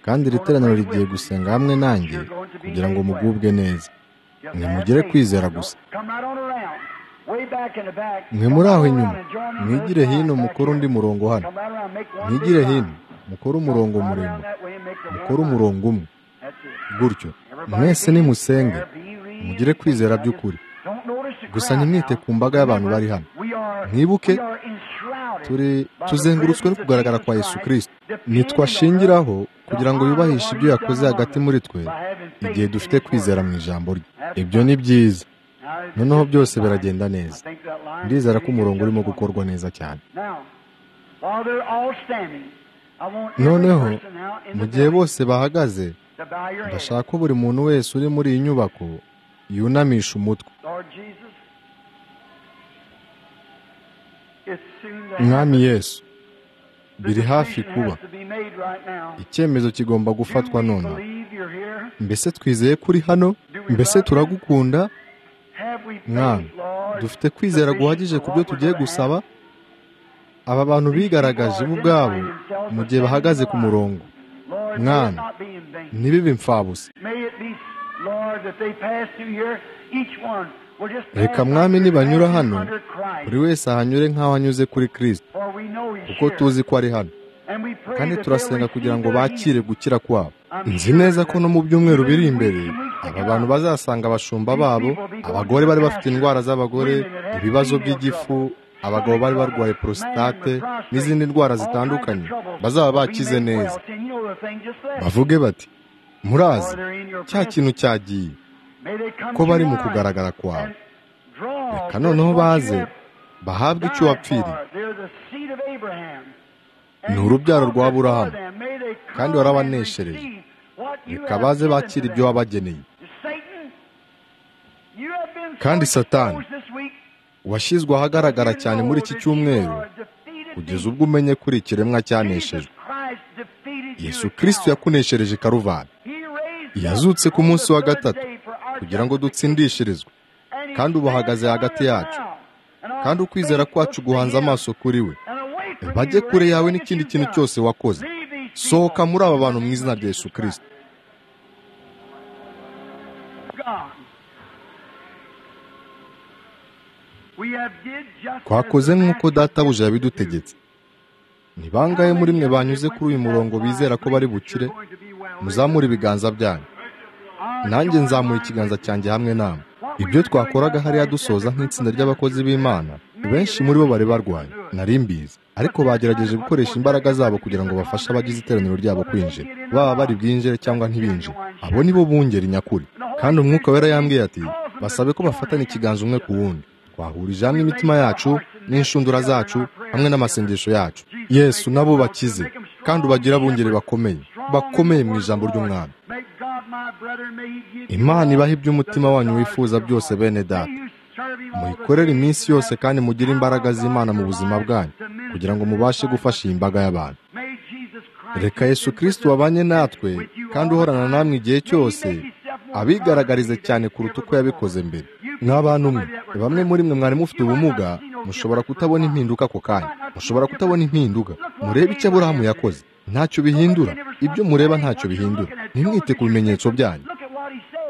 A: kandi iri teraniro rigiye gusenga hamwe nanjye kugira ngo mugubwe neza nimugere kwizera gusa mwe muri aho inyuma mwigire hino mukore undi murongo hano mwigire hino mukore umurongo muremure mukore umurongo umwe gutyo mwese nimusenge mugire kwizera by'ukuri gusa ntimwite ku mbaga y'abantu bari hano mwibuke turi tuzengurutswe no kugaragara kwa yesu kirisiti ntitwashingiraho kugira ngo yubahishe ibyo yakoze hagati muri twe igihe dufite kwizera mu ijambo rye ibyo ni byiza noneho byose biragenda neza ndizera ko umurongo urimo gukorwa neza cyane noneho mu gihe bose bahagaze ndashaka ko buri muntu wese uri muri iyi nyubako yunamisha umutwe mwami yesu biri hafi kuba icyemezo kigomba gufatwa none mbese twizeye kuri hano mbese turagukunda mwami dufite kwizera guhagije ku byo tugiye gusaba aba bantu bigaragaje bo ubwabo mu gihe bahagaze ku murongo mwami ntibibe imfabusa reka mwami nibanyura hano buri wese ahanyure nk'aho anyuze kuri kirisita kuko tuzi ko ari hano kandi turasenga kugira ngo bakire gukira kwabo nzi neza ko no mu byumweru biri imbere aba bantu bazasanga abashumba babo abagore bari bafite indwara z'abagore ibibazo by'igifu abagabo bari barwaye porositate n'izindi ndwara zitandukanye bazaba bakize neza bavuge bati murazi cya kintu cyagiye ko bari mu kugaragara kwawe reka noneho baze bahabwe icyo wapfiriye ni urubyaro rwa burahamu kandi warabaneshereje reka baze bakira ibyo wabageneye kandi satani washyizwe ahagaragara cyane muri iki cyumweru kugeza ubwo umenye kuri ikiremwa cyaneshejwe yesu kirisito yakuneshereje karuvani yazutse ku munsi wa gatatu kugira ngo dutsindishirizwe kandi ubahagaze hagati yacu kandi ukwizera kwacu guhanze amaso kuri we bajye kure yawe n'ikindi kintu cyose wakoze sohoka muri aba bantu mu izina rya yesu kirisito twakoze nk'uko databuja yabidutegetse ni bangahe muri mwe banyuze kuri uyu murongo bizera ko bari bukire muzamure ibiganza byanyu nanjye nzamuye ikiganza cyanjye hamwe namwe ibyo twakoraga hariya dusoza nk'itsinda ry'abakozi b'imana benshi muri bo bari barwaye nari mbizi ariko bagerageje gukoresha imbaraga zabo kugira ngo bafashe abagize iteraniro ryabo kwinjira baba bari bwinjire cyangwa ntibinjire abo ni bo bungeri nyakuri kandi umwuka wera yambwiye ati basabe ko bafatana ikiganza umwe ku wundi twahurije hamwe imitima yacu n'inshundura zacu hamwe n'amasengesho yacu yesu nabo bakize kandi ubagira abungeri bakomeye bakomeye mu ijambo ry'umwami imana ibaha iby'umutima wanyu wifuza byose bene data muyikorere iminsi yose kandi mugire imbaraga z'imana mu buzima bwanyu kugira ngo mubashe gufasha iyi mbaga y'abantu reka yesu kirisiti wabanye natwe kandi uhorana namwe igihe cyose abigaragarize cyane kuruta uko yabikoze mbere n'abantu umwe bamwe muri mwe mwari mufite ubumuga mushobora kutabona impinduka ako kanya mushobora kutabona impinduka murebe icyo aburahamu yakoze ntacyo bihindura ibyo mureba ntacyo bihindura ntimwite ku bimenyetso byanyu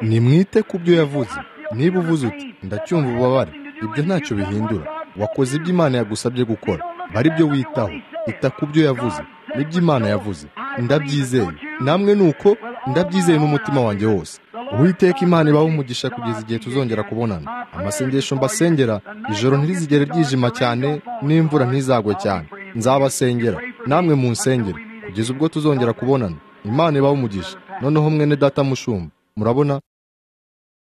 A: nimwite ku byo yavuze niba uvuze uti ndacyumva ububabare ibyo ntacyo bihindura wakoze ibyo imana yagusabye gukora bari byo witaho ita ku byo yavuze n'ibyo imana yavuze ndabyizeye namwe ni uko ndabyizeye n'umutima wanjye wose uwiteka imana ibaho umugisha kugeza igihe tuzongera kubonana amasengesho mbasengera ijoro ntirizigere ryijima cyane n'imvura ntizagwe cyane nzabasengera namwe munsengere kugeza ubwo tuzongera kubonana imana ibaho umugisha noneho mwene data mushumba murabona